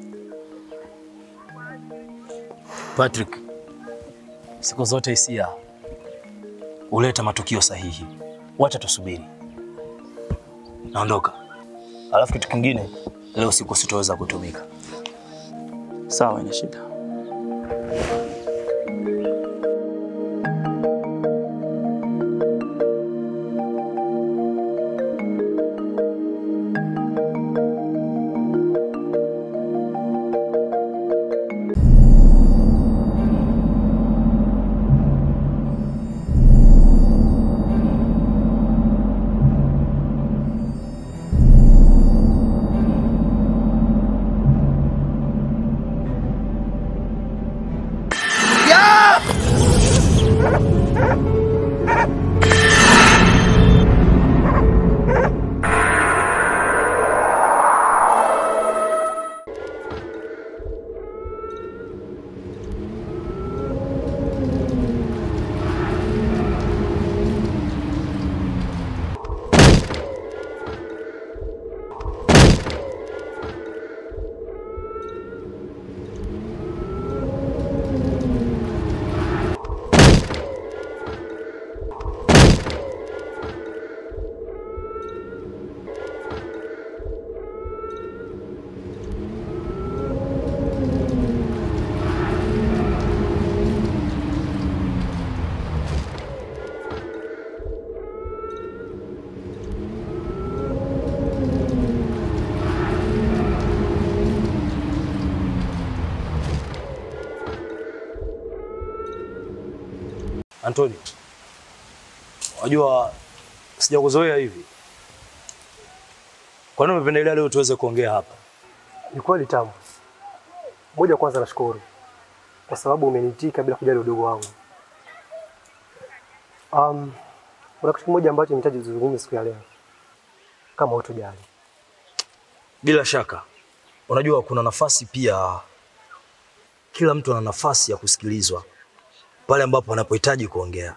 Patrick, siku zote hisia huleta matukio sahihi. Wacha tusubiri. Naondoka. Alafu kitu kingine, leo siku sitoweza kutumika. Sawa, ina shida. Antoni, wajua sijakuzoea hivi. Kwa nini umependelea leo tuweze kuongea hapa? Ni kweli tamu. Moja, kwanza nashukuru kwa sababu umeniitika bila kujali udogo wangu. Um, kuna kitu kimoja ambacho nahitaji tuzungumze siku ya leo, kama hutojali. Bila shaka, unajua kuna nafasi pia, kila mtu ana nafasi ya kusikilizwa pale ambapo anapohitaji kuongea.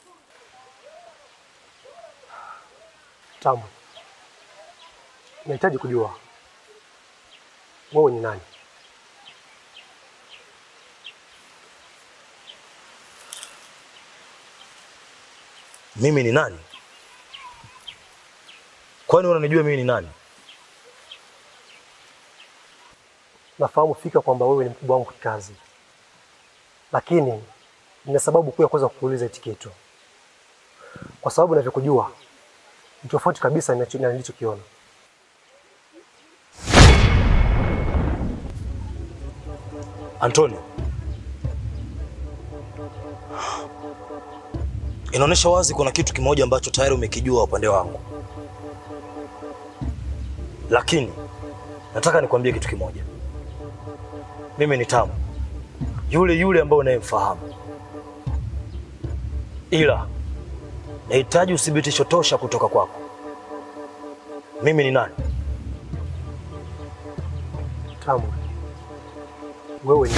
Tamu, nahitaji kujua wewe ni nani? Mimi ni nani? Kwani unanijua mimi ni nani? Nafahamu fika kwamba wewe ni mkubwa wangu kikazi, lakini nina sababu kuu ya kuweza kukuuliza hiki kitu, kwa sababu ninavyokujua ni tofauti kabisa na ninacho- na nilichokiona. Antonio, inaonyesha wazi kuna kitu kimoja ambacho tayari umekijua upande wangu, lakini nataka nikwambie kitu kimoja. Mimi ni Tamu, yule yule ambaye unayemfahamu, ila nahitaji uthibitisho tosha kutoka kwako. Mimi ni nani? Tamu, wewe ni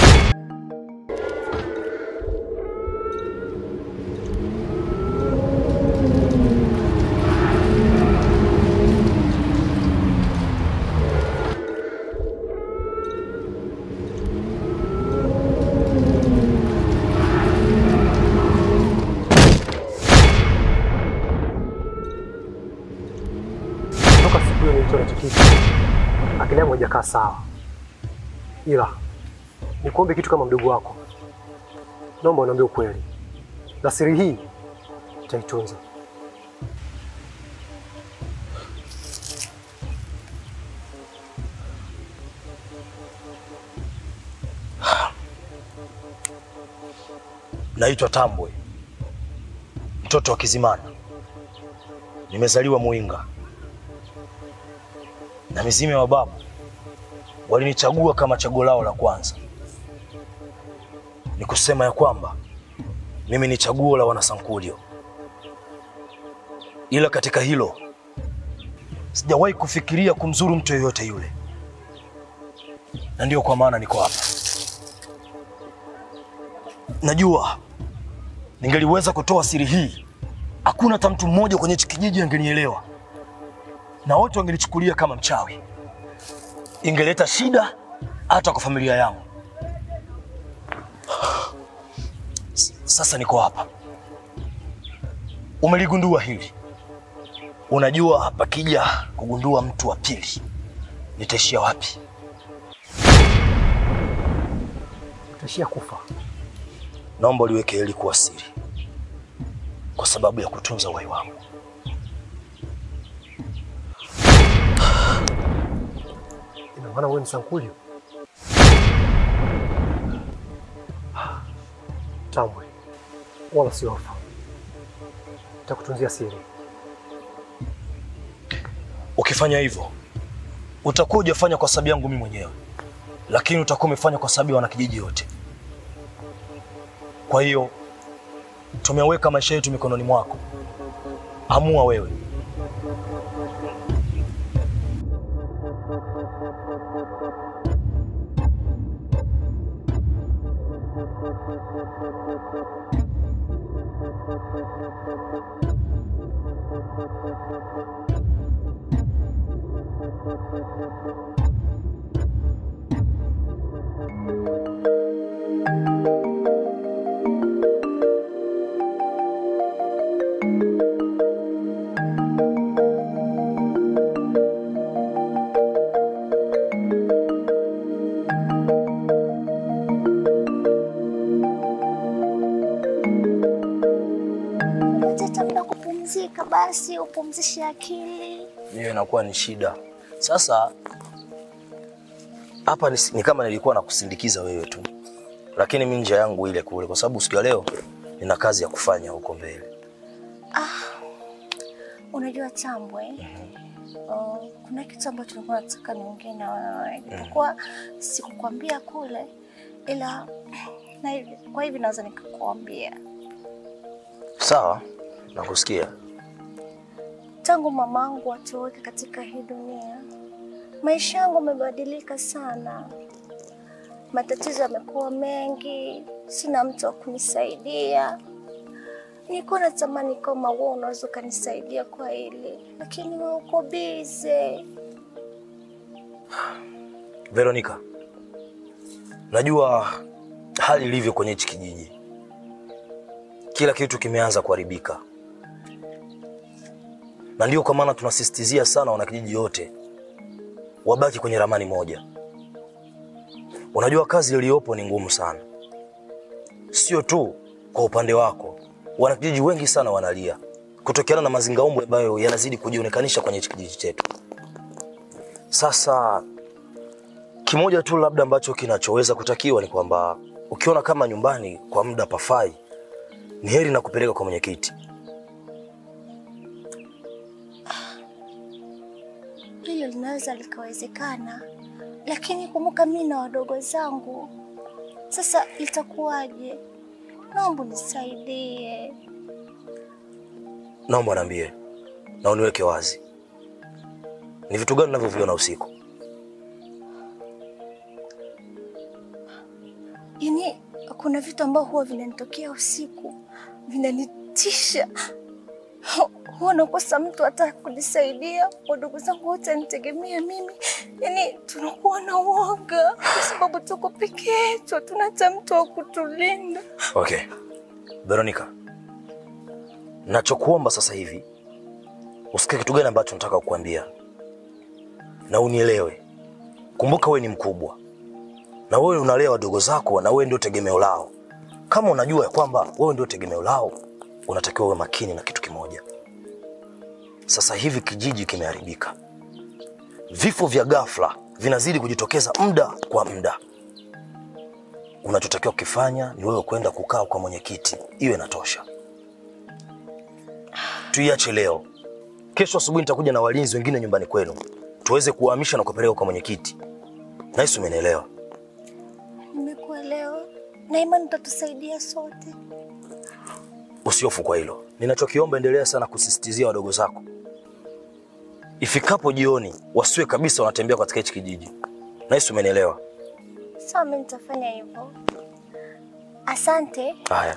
toka siku hiyo nilichona hicho kitu, akili yangu haijakaa sawa, ila nikuombe kitu kama mdogo wako, naomba uniambie ukweli, na siri hii nitaitunza. Naitwa Tambwe, mtoto wa Kizimana. Nimezaliwa Muinga, na mizimu ya mababu walinichagua kama chaguo lao la kwanza. Ni kusema ya kwamba mimi ni chaguo la wanasankulio, ila katika hilo sijawahi kufikiria kumzuru mtu yoyote yule, na ndiyo kwa maana niko hapa. Najua ningeliweza kutoa siri hii, hakuna hata mtu mmoja kwenye hichi kijiji angenielewa, na wote wangenichukulia kama mchawi. Ingeleta shida hata kwa familia yangu. S- Sasa niko hapa, umeligundua hili. Unajua, pakija kugundua mtu wa pili, nitaishia wapi? Utaishia kufa. Naomba uliweke hili kuwa siri, kwa sababu ya kutunza uhai wangu. Ina maana wewe ni Sankulio? Tambwe, wala si hofu, nitakutunzia siri. Ukifanya hivyo utakuwa hujafanya kwa sababu yangu mimi mwenyewe, lakini utakuwa umefanya kwa sababu ya wanakijiji wote. Kwa hiyo tumeweka maisha yetu mikononi mwako, amua wewe. Pata muda kupumzika, basi upumzishe akili. hiyo inakuwa ni shida. Sasa hapa ni, ni kama nilikuwa nakusindikiza wewe tu, lakini mimi njia yangu ile kule, kwa sababu siku ya leo nina kazi ya kufanya huko mbele. Unajua Tambwe, uh, kuna kitu ambacho nilikuwa nataka niongee na wewe, japokuwa sikukwambia kule, ila na hivi, kwa hivi naweza nikakuambia. Sawa, nakusikia. Tangu mamangu atoweke katika hii dunia, maisha yangu yamebadilika sana. Matatizo yamekuwa mengi, sina mtu wa kunisaidia. Nilikuwa natamani kama wewe unaweza ukanisaidia kwa hili, lakini wewe uko bize. Veronica, najua hali ilivyo kwenye hichi kijiji. Kila kitu kimeanza kuharibika, na ndio kwa maana tunasisitizia sana wanakijiji wote wabaki kwenye ramani moja. Unajua kazi iliyopo ni ngumu sana, sio tu kwa upande wako. Wanakijiji wengi sana wanalia kutokana na mazingaumbwe ambayo yanazidi kujionekanisha kwenye hichi kijiji chetu. Sasa kimoja tu labda ambacho kinachoweza kutakiwa ni kwamba ukiona kama nyumbani kwa muda pafai, ni heri na kupeleka kwa mwenyekiti. Hilo linaweza likawezekana, lakini kumbuka mimi na wadogo zangu. Sasa itakuwaje? Naomba nisaidie. Naomba niambie na uniweke wazi, ni vitu gani unavyoviona usiku? Yaani kuna vitu ambavyo huwa vinanitokea usiku, vinanitisha. Huwa nakosa mtu hata kunisaidia. Wadogo zangu wote wanitegemea mimi, yaani tunakuwa na uoga kwa sababu tuko peke yetu, hatuna hata mtu wa kutulinda. Okay. Veronica, nachokuomba sasa hivi usikie kitu gani ambacho nataka kukuambia na unielewe. Kumbuka wewe ni mkubwa na wewe unalea wadogo zako, na wewe ndio tegemeo lao. Kama unajua ya kwamba wewe ndio tegemeo lao, unatakiwa uwe makini na kitu kimoja. Sasa hivi kijiji kimeharibika, vifo vya ghafla vinazidi kujitokeza muda kwa muda. Unachotakiwa kukifanya ni wewe kwenda kukaa kwa mwenyekiti, iwe inatosha. Tuiache leo, kesho asubuhi nitakuja na walinzi wengine nyumbani kwenu, tuweze kuwahamisha na kupeleka kwa mwenyekiti. Nahisi umenielewa. Nimekuelewa na imani utatusaidia sote. Usiofu kwa hilo. Ninachokiomba, endelea sana kusisitizia wadogo zako, ifikapo jioni wasiwe kabisa wanatembea katika hichi kijiji. Nahisi umenielewa. Sawa, mimi nitafanya hivyo. Asante. Haya.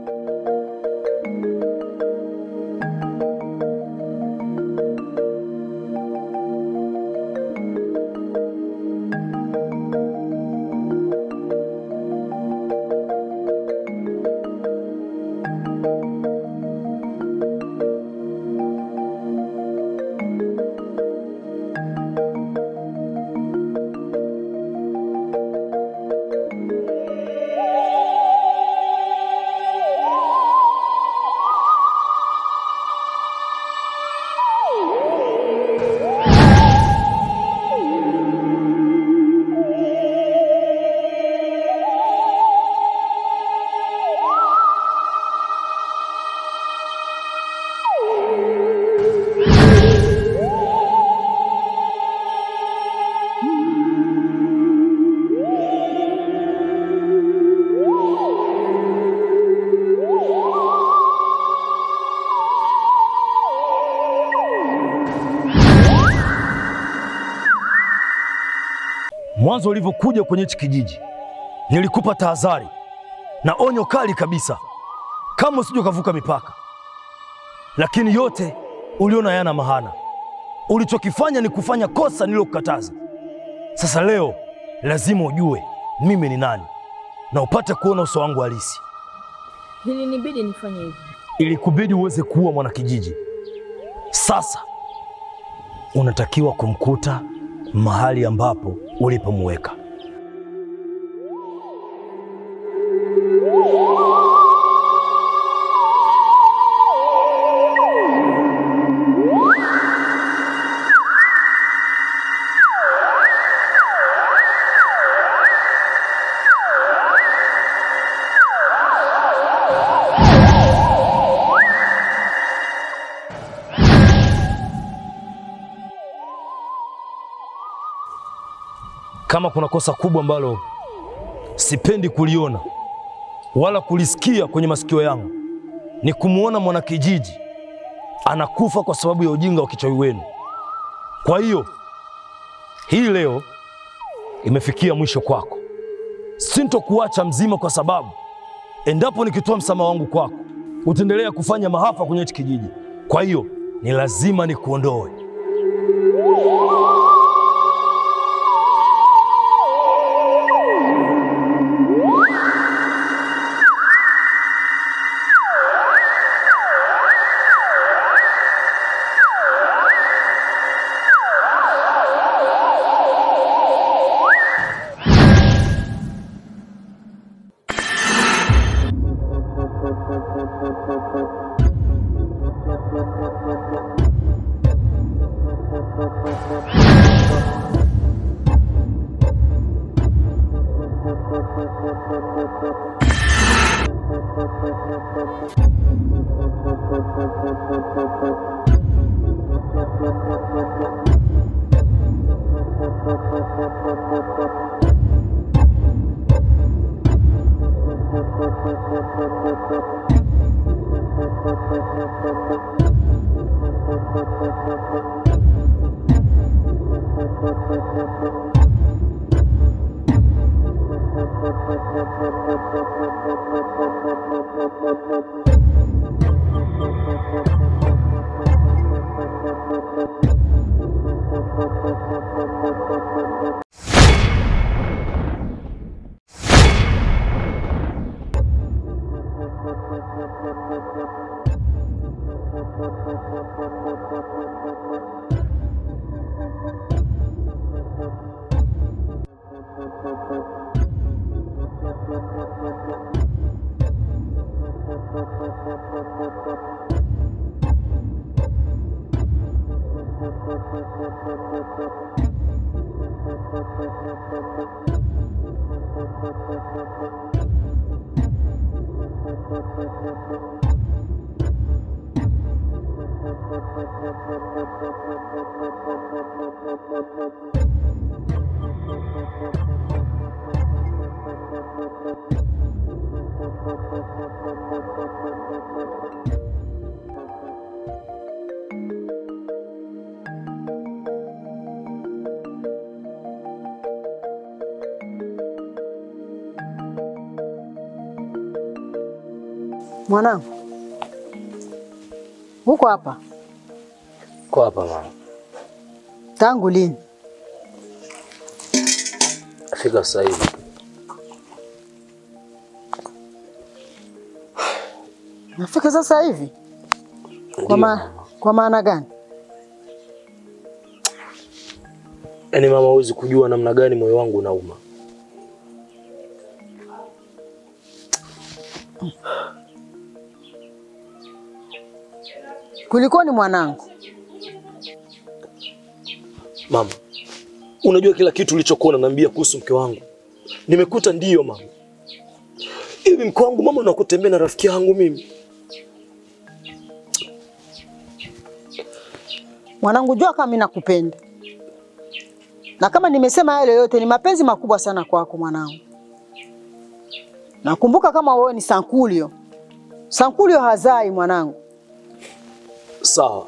Mwanzo ulivyokuja kwenye hichi kijiji, nilikupa tahadhari na onyo kali kabisa, kama usije ukavuka mipaka, lakini yote uliona yana mahana. Ulichokifanya ni kufanya kosa nililokukataza. Sasa leo lazima ujue mimi ni nani na upate kuona uso wangu halisi. Ilinibidi nifanye hivyo. Ilikubidi uweze kuua mwanakijiji. Sasa unatakiwa kumkuta mahali ambapo ulipomweka. kama kuna kosa kubwa ambalo sipendi kuliona wala kulisikia kwenye masikio yangu ni kumwona mwanakijiji anakufa kwa sababu ya ujinga wa kichawi wenu. Kwa hiyo hii leo imefikia mwisho kwako. Sintokuacha mzima, kwa sababu endapo nikitoa msamaha wangu kwako utaendelea kufanya maafa kwenye hichi kijiji. Kwa hiyo ni lazima nikuondoe. Mwanangu, uko hapa Kwa hapa mama, tangu lini? fika sasa hivi. Nafika sasa hivi? Kwa, ma kwa maana gani? Yaani mama, huwezi kujua namna gani moyo wangu unauma. Kulikoni mwanangu? Mama, unajua kila kitu ulichokuwa unaniambia kuhusu mke wangu nimekuta ndiyo mama. Hivi mke wangu mama, unakutembea na rafiki yangu mimi? Mwanangu, jua kama mimi nakupenda, na kama nimesema yale yote ni mapenzi makubwa sana kwako mwanangu. Nakumbuka kama wewe ni Sankulio. Sankulio hazai mwanangu. Sawa,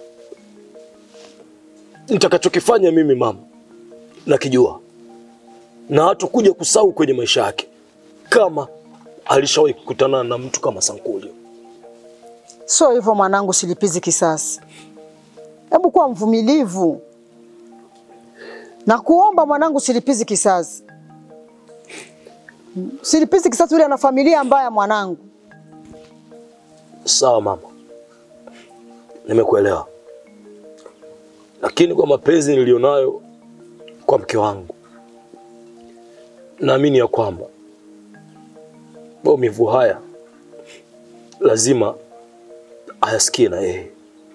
nitakachokifanya mimi mama nakijua, na hatakuja kusahau kwenye maisha yake kama alishawahi kukutana na mtu kama Sankulio. Sio hivyo mwanangu, silipizi kisasi. Hebu kuwa mvumilivu na kuomba mwanangu, silipizi kisasi. Silipizi kisasi, yule ana familia mbaya mwanangu. Sawa mama, nimekuelewa, lakini kwa mapenzi nilionayo kwa mke wangu, naamini ya kwamba maumivu haya lazima ayasikie na yeye.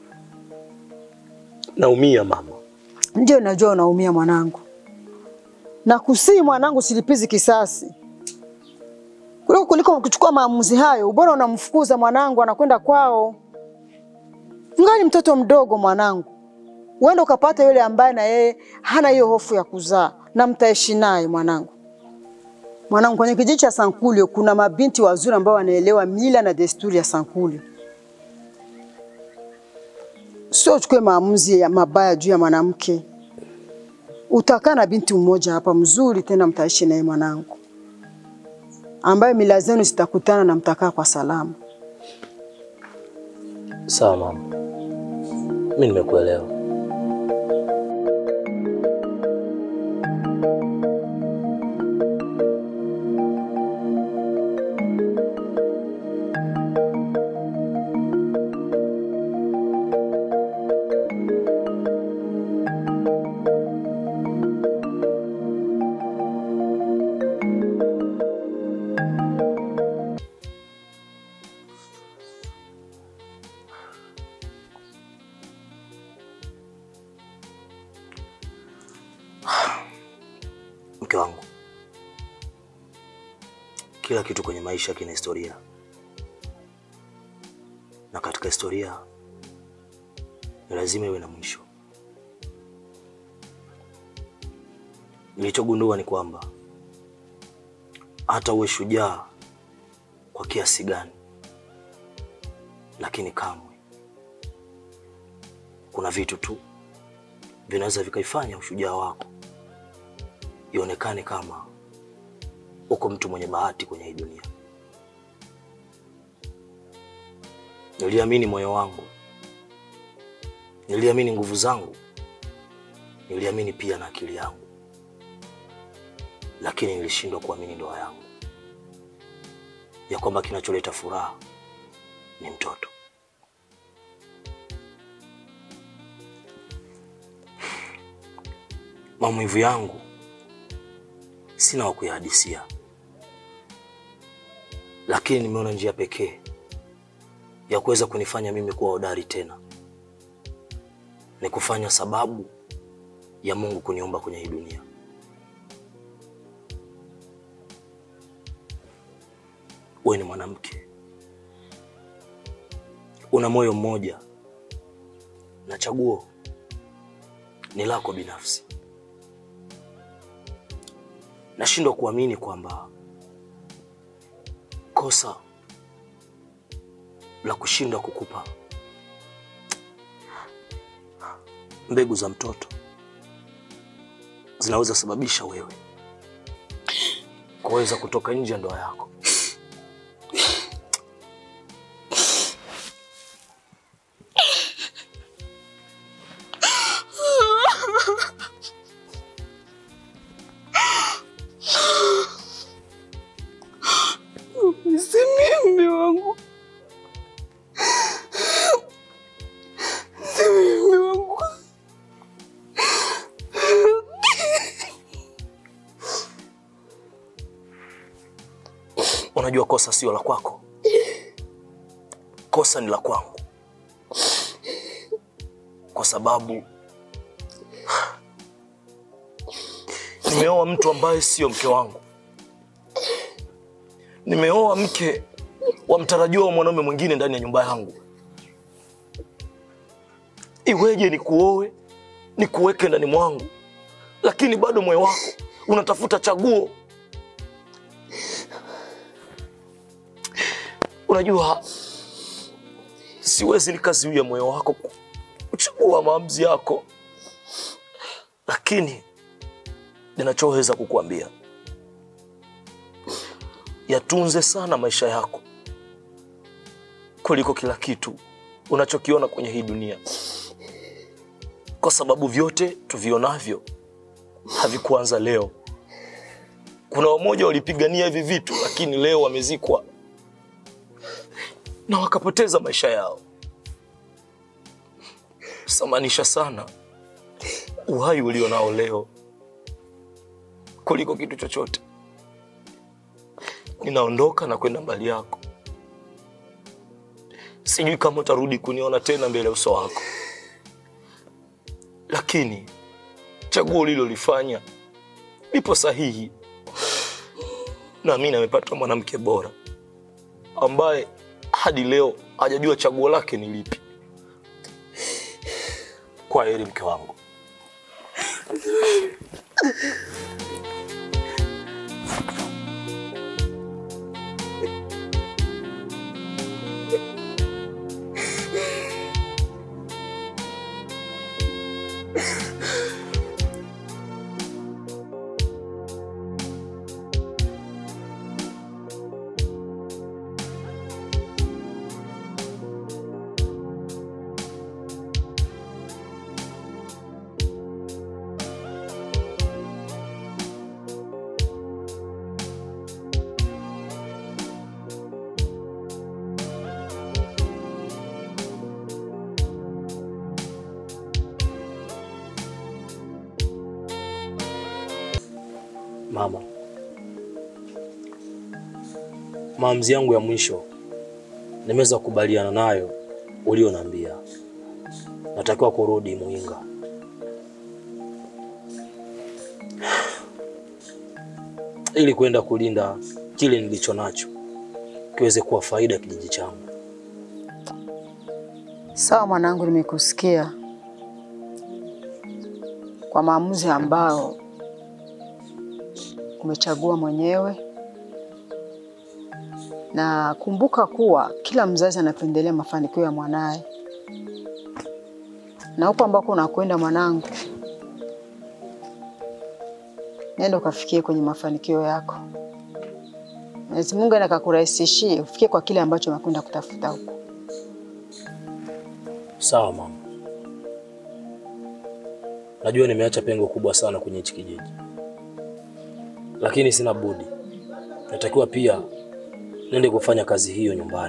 Naumia mama. Ndio najua unaumia mwanangu, na kusii mwanangu, silipizi kisasi kuliko kuliko kuchukua maamuzi hayo. Ubora unamfukuza mwanangu, anakwenda kwao. Ngali mtoto mdogo mwanangu, uende ukapata yule ambaye na yeye hana hiyo hofu ya kuzaa, na mtaishi naye mwanangu. Mwanangu, kwenye kijiji cha Sankulio kuna mabinti wazuri ambao wanaelewa mila na desturi ya Sankulio. Sio uchukue maamuzi ya mabaya juu ya mwanamke. Utakaa na binti mmoja hapa mzuri, tena mtaishi naye mwanangu, ambaye mila zenu zitakutana na mtakaa kwa salama. Sawa mama, mi nimekuelewa. Mke wangu, kila kitu kwenye maisha kina historia, na katika historia ni lazima iwe na mwisho. Nilichogundua ni kwamba hata uwe shujaa kwa kiasi gani, lakini kamwe kuna vitu tu vinaweza vikaifanya ushujaa wako ionekane kama uko mtu mwenye bahati kwenye hii dunia. Niliamini moyo wangu, niliamini nguvu zangu, niliamini pia na akili yangu, lakini nilishindwa kuamini ndoa yangu, ya kwamba kinacholeta furaha ni mtoto. Maumivu yangu sina wa kuyahadisia, lakini nimeona njia pekee ya kuweza kunifanya mimi kuwa hodari tena ni kufanya sababu ya Mungu kuniumba kwenye hii dunia. Wewe ni mwanamke, una moyo mmoja na chaguo ni lako binafsi. Nashindwa kuamini kwamba kosa la kushindwa kukupa mbegu za mtoto zinaweza sababisha wewe kuweza kutoka nje ya ndoa yako. Nisamehe mume wangu, nisamehe mume wangu. Unajua kosa sio la kwako, kosa ni la kwangu, kwa sababu nimeoa mtu ambaye sio mke wangu. Nimeoa mke wa mtarajiwa wa mwanaume mwingine ndani ya nyumba yangu. Iweje nikuoe nikuweke ndani mwangu, lakini bado moyo wako unatafuta chaguo Unajua, siwezi nikazuia moyo wako kuchagua maamuzi yako, lakini ninachoweza kukuambia, yatunze sana maisha yako kuliko kila kitu unachokiona kwenye hii dunia, kwa sababu vyote tuvionavyo havikuanza leo. Kuna wamoja walipigania hivi vitu, lakini leo wamezikwa na wakapoteza maisha yao. Samanisha sana uhai ulio nao leo kuliko kitu chochote. Ninaondoka na kwenda mbali yako, sijui kama utarudi kuniona tena mbele ya uso wako, lakini chaguo ulilolifanya lipo sahihi, na mimi nimepata mwanamke bora ambaye hadi leo hajajua chaguo lake ni lipi. Kwa heri mke wangu. Mama, maamuzi yangu ya mwisho nimeweza kukubaliana nayo ulionambia. Natakiwa kurudi Muinga. ili kwenda kulinda kile nilicho nacho kiweze kuwa faida ya kijiji changu. Sawa mwanangu, nimekusikia kwa maamuzi ambayo umechagua mwenyewe, na kumbuka kuwa kila mzazi anapendelea mafanikio ya mwanaye, na huko ambako unakwenda mwanangu, nenda ukafikie kwenye mafanikio yako. Mwenyezi Mungu enda akakurahisishie ufikie kwa kile ambacho unakwenda kutafuta huko. Sawa mama, najua nimeacha pengo kubwa sana kwenye hichi kijiji, lakini sina budi, natakiwa pia nende kufanya kazi hiyo nyumbani.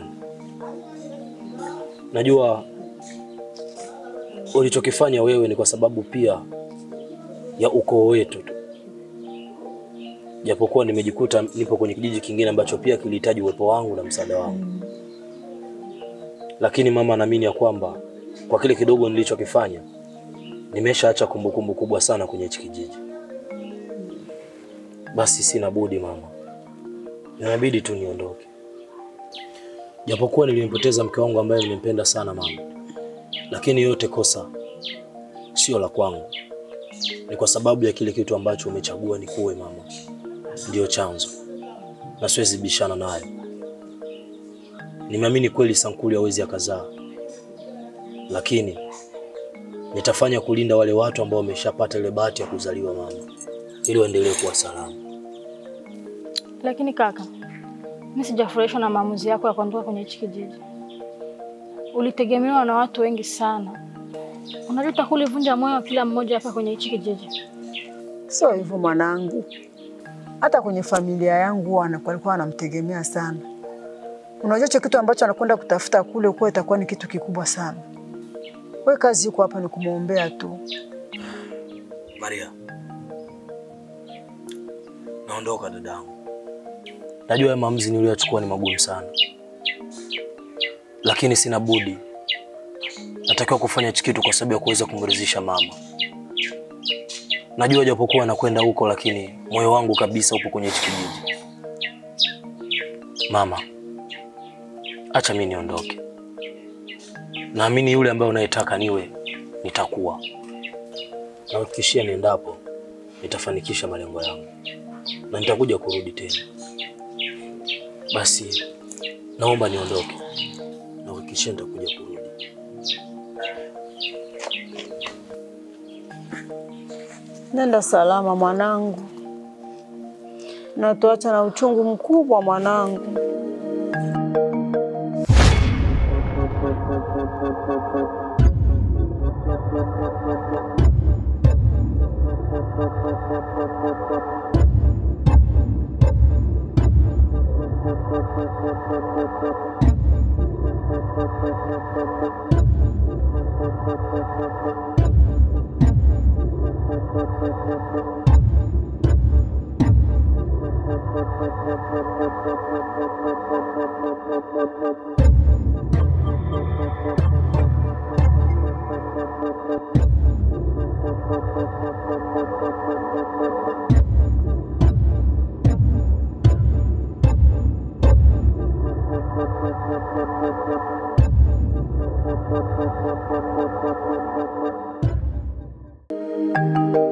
Najua ulichokifanya wewe ni kwa sababu pia ya ukoo wetu tu, japokuwa nimejikuta nipo kwenye kijiji kingine ambacho pia kilihitaji uwepo wangu na msaada wangu, lakini mama, naamini ya kwamba kwa kile kidogo nilichokifanya nimeshaacha kumbukumbu kubwa sana kwenye hichi kijiji. Basi sina budi mama, inabidi tu niondoke, japokuwa nilimpoteza mke wangu ambaye nilimpenda sana mama, lakini yote kosa sio la kwangu, ni kwa sababu ya kile kitu ambacho umechagua ni kuwe mama, ndiyo chanzo na siwezi bishana nayo. Nimeamini kweli Sankuli hawezi akazaa, lakini nitafanya kulinda wale watu ambao wameshapata ile bahati ya kuzaliwa mama, ili waendelee kuwa salama. Lakini kaka, mimi sijafurahishwa na maamuzi yako ya kuondoka kwenye hichi kijiji. Ulitegemewa na watu wengi sana. Unajua utakulivunja moyo wa kila mmoja hapa kwenye hichi kijiji. Sio hivyo mwanangu, hata kwenye familia yangu wana- walikuwa wanamtegemea sana. Unajua hicho kitu ambacho anakwenda kutafuta kule kuwa itakuwa ni kitu kikubwa sana. We kazi iko hapa ni kumwombea tu. Maria, naondoka dadangu. Najua haya maamuzi niliyochukua ni magumu sana, lakini sina budi. Natakiwa kufanya hichi kitu kwa sababu ya kuweza kumridhisha mama. Najua japokuwa nakwenda huko, lakini moyo wangu kabisa upo kwenye hichi kijiji. Mama, acha mimi niondoke. Naamini yule ambaye unayetaka niwe nitakuwa. Nahakikishia niendapo nitafanikisha malengo yangu na nitakuja kurudi tena. Basi naomba niondoke, nahakikishia nitakuja kurudi. Nenda salama mwanangu, na tuacha na uchungu mkubwa mwanangu. Thank you.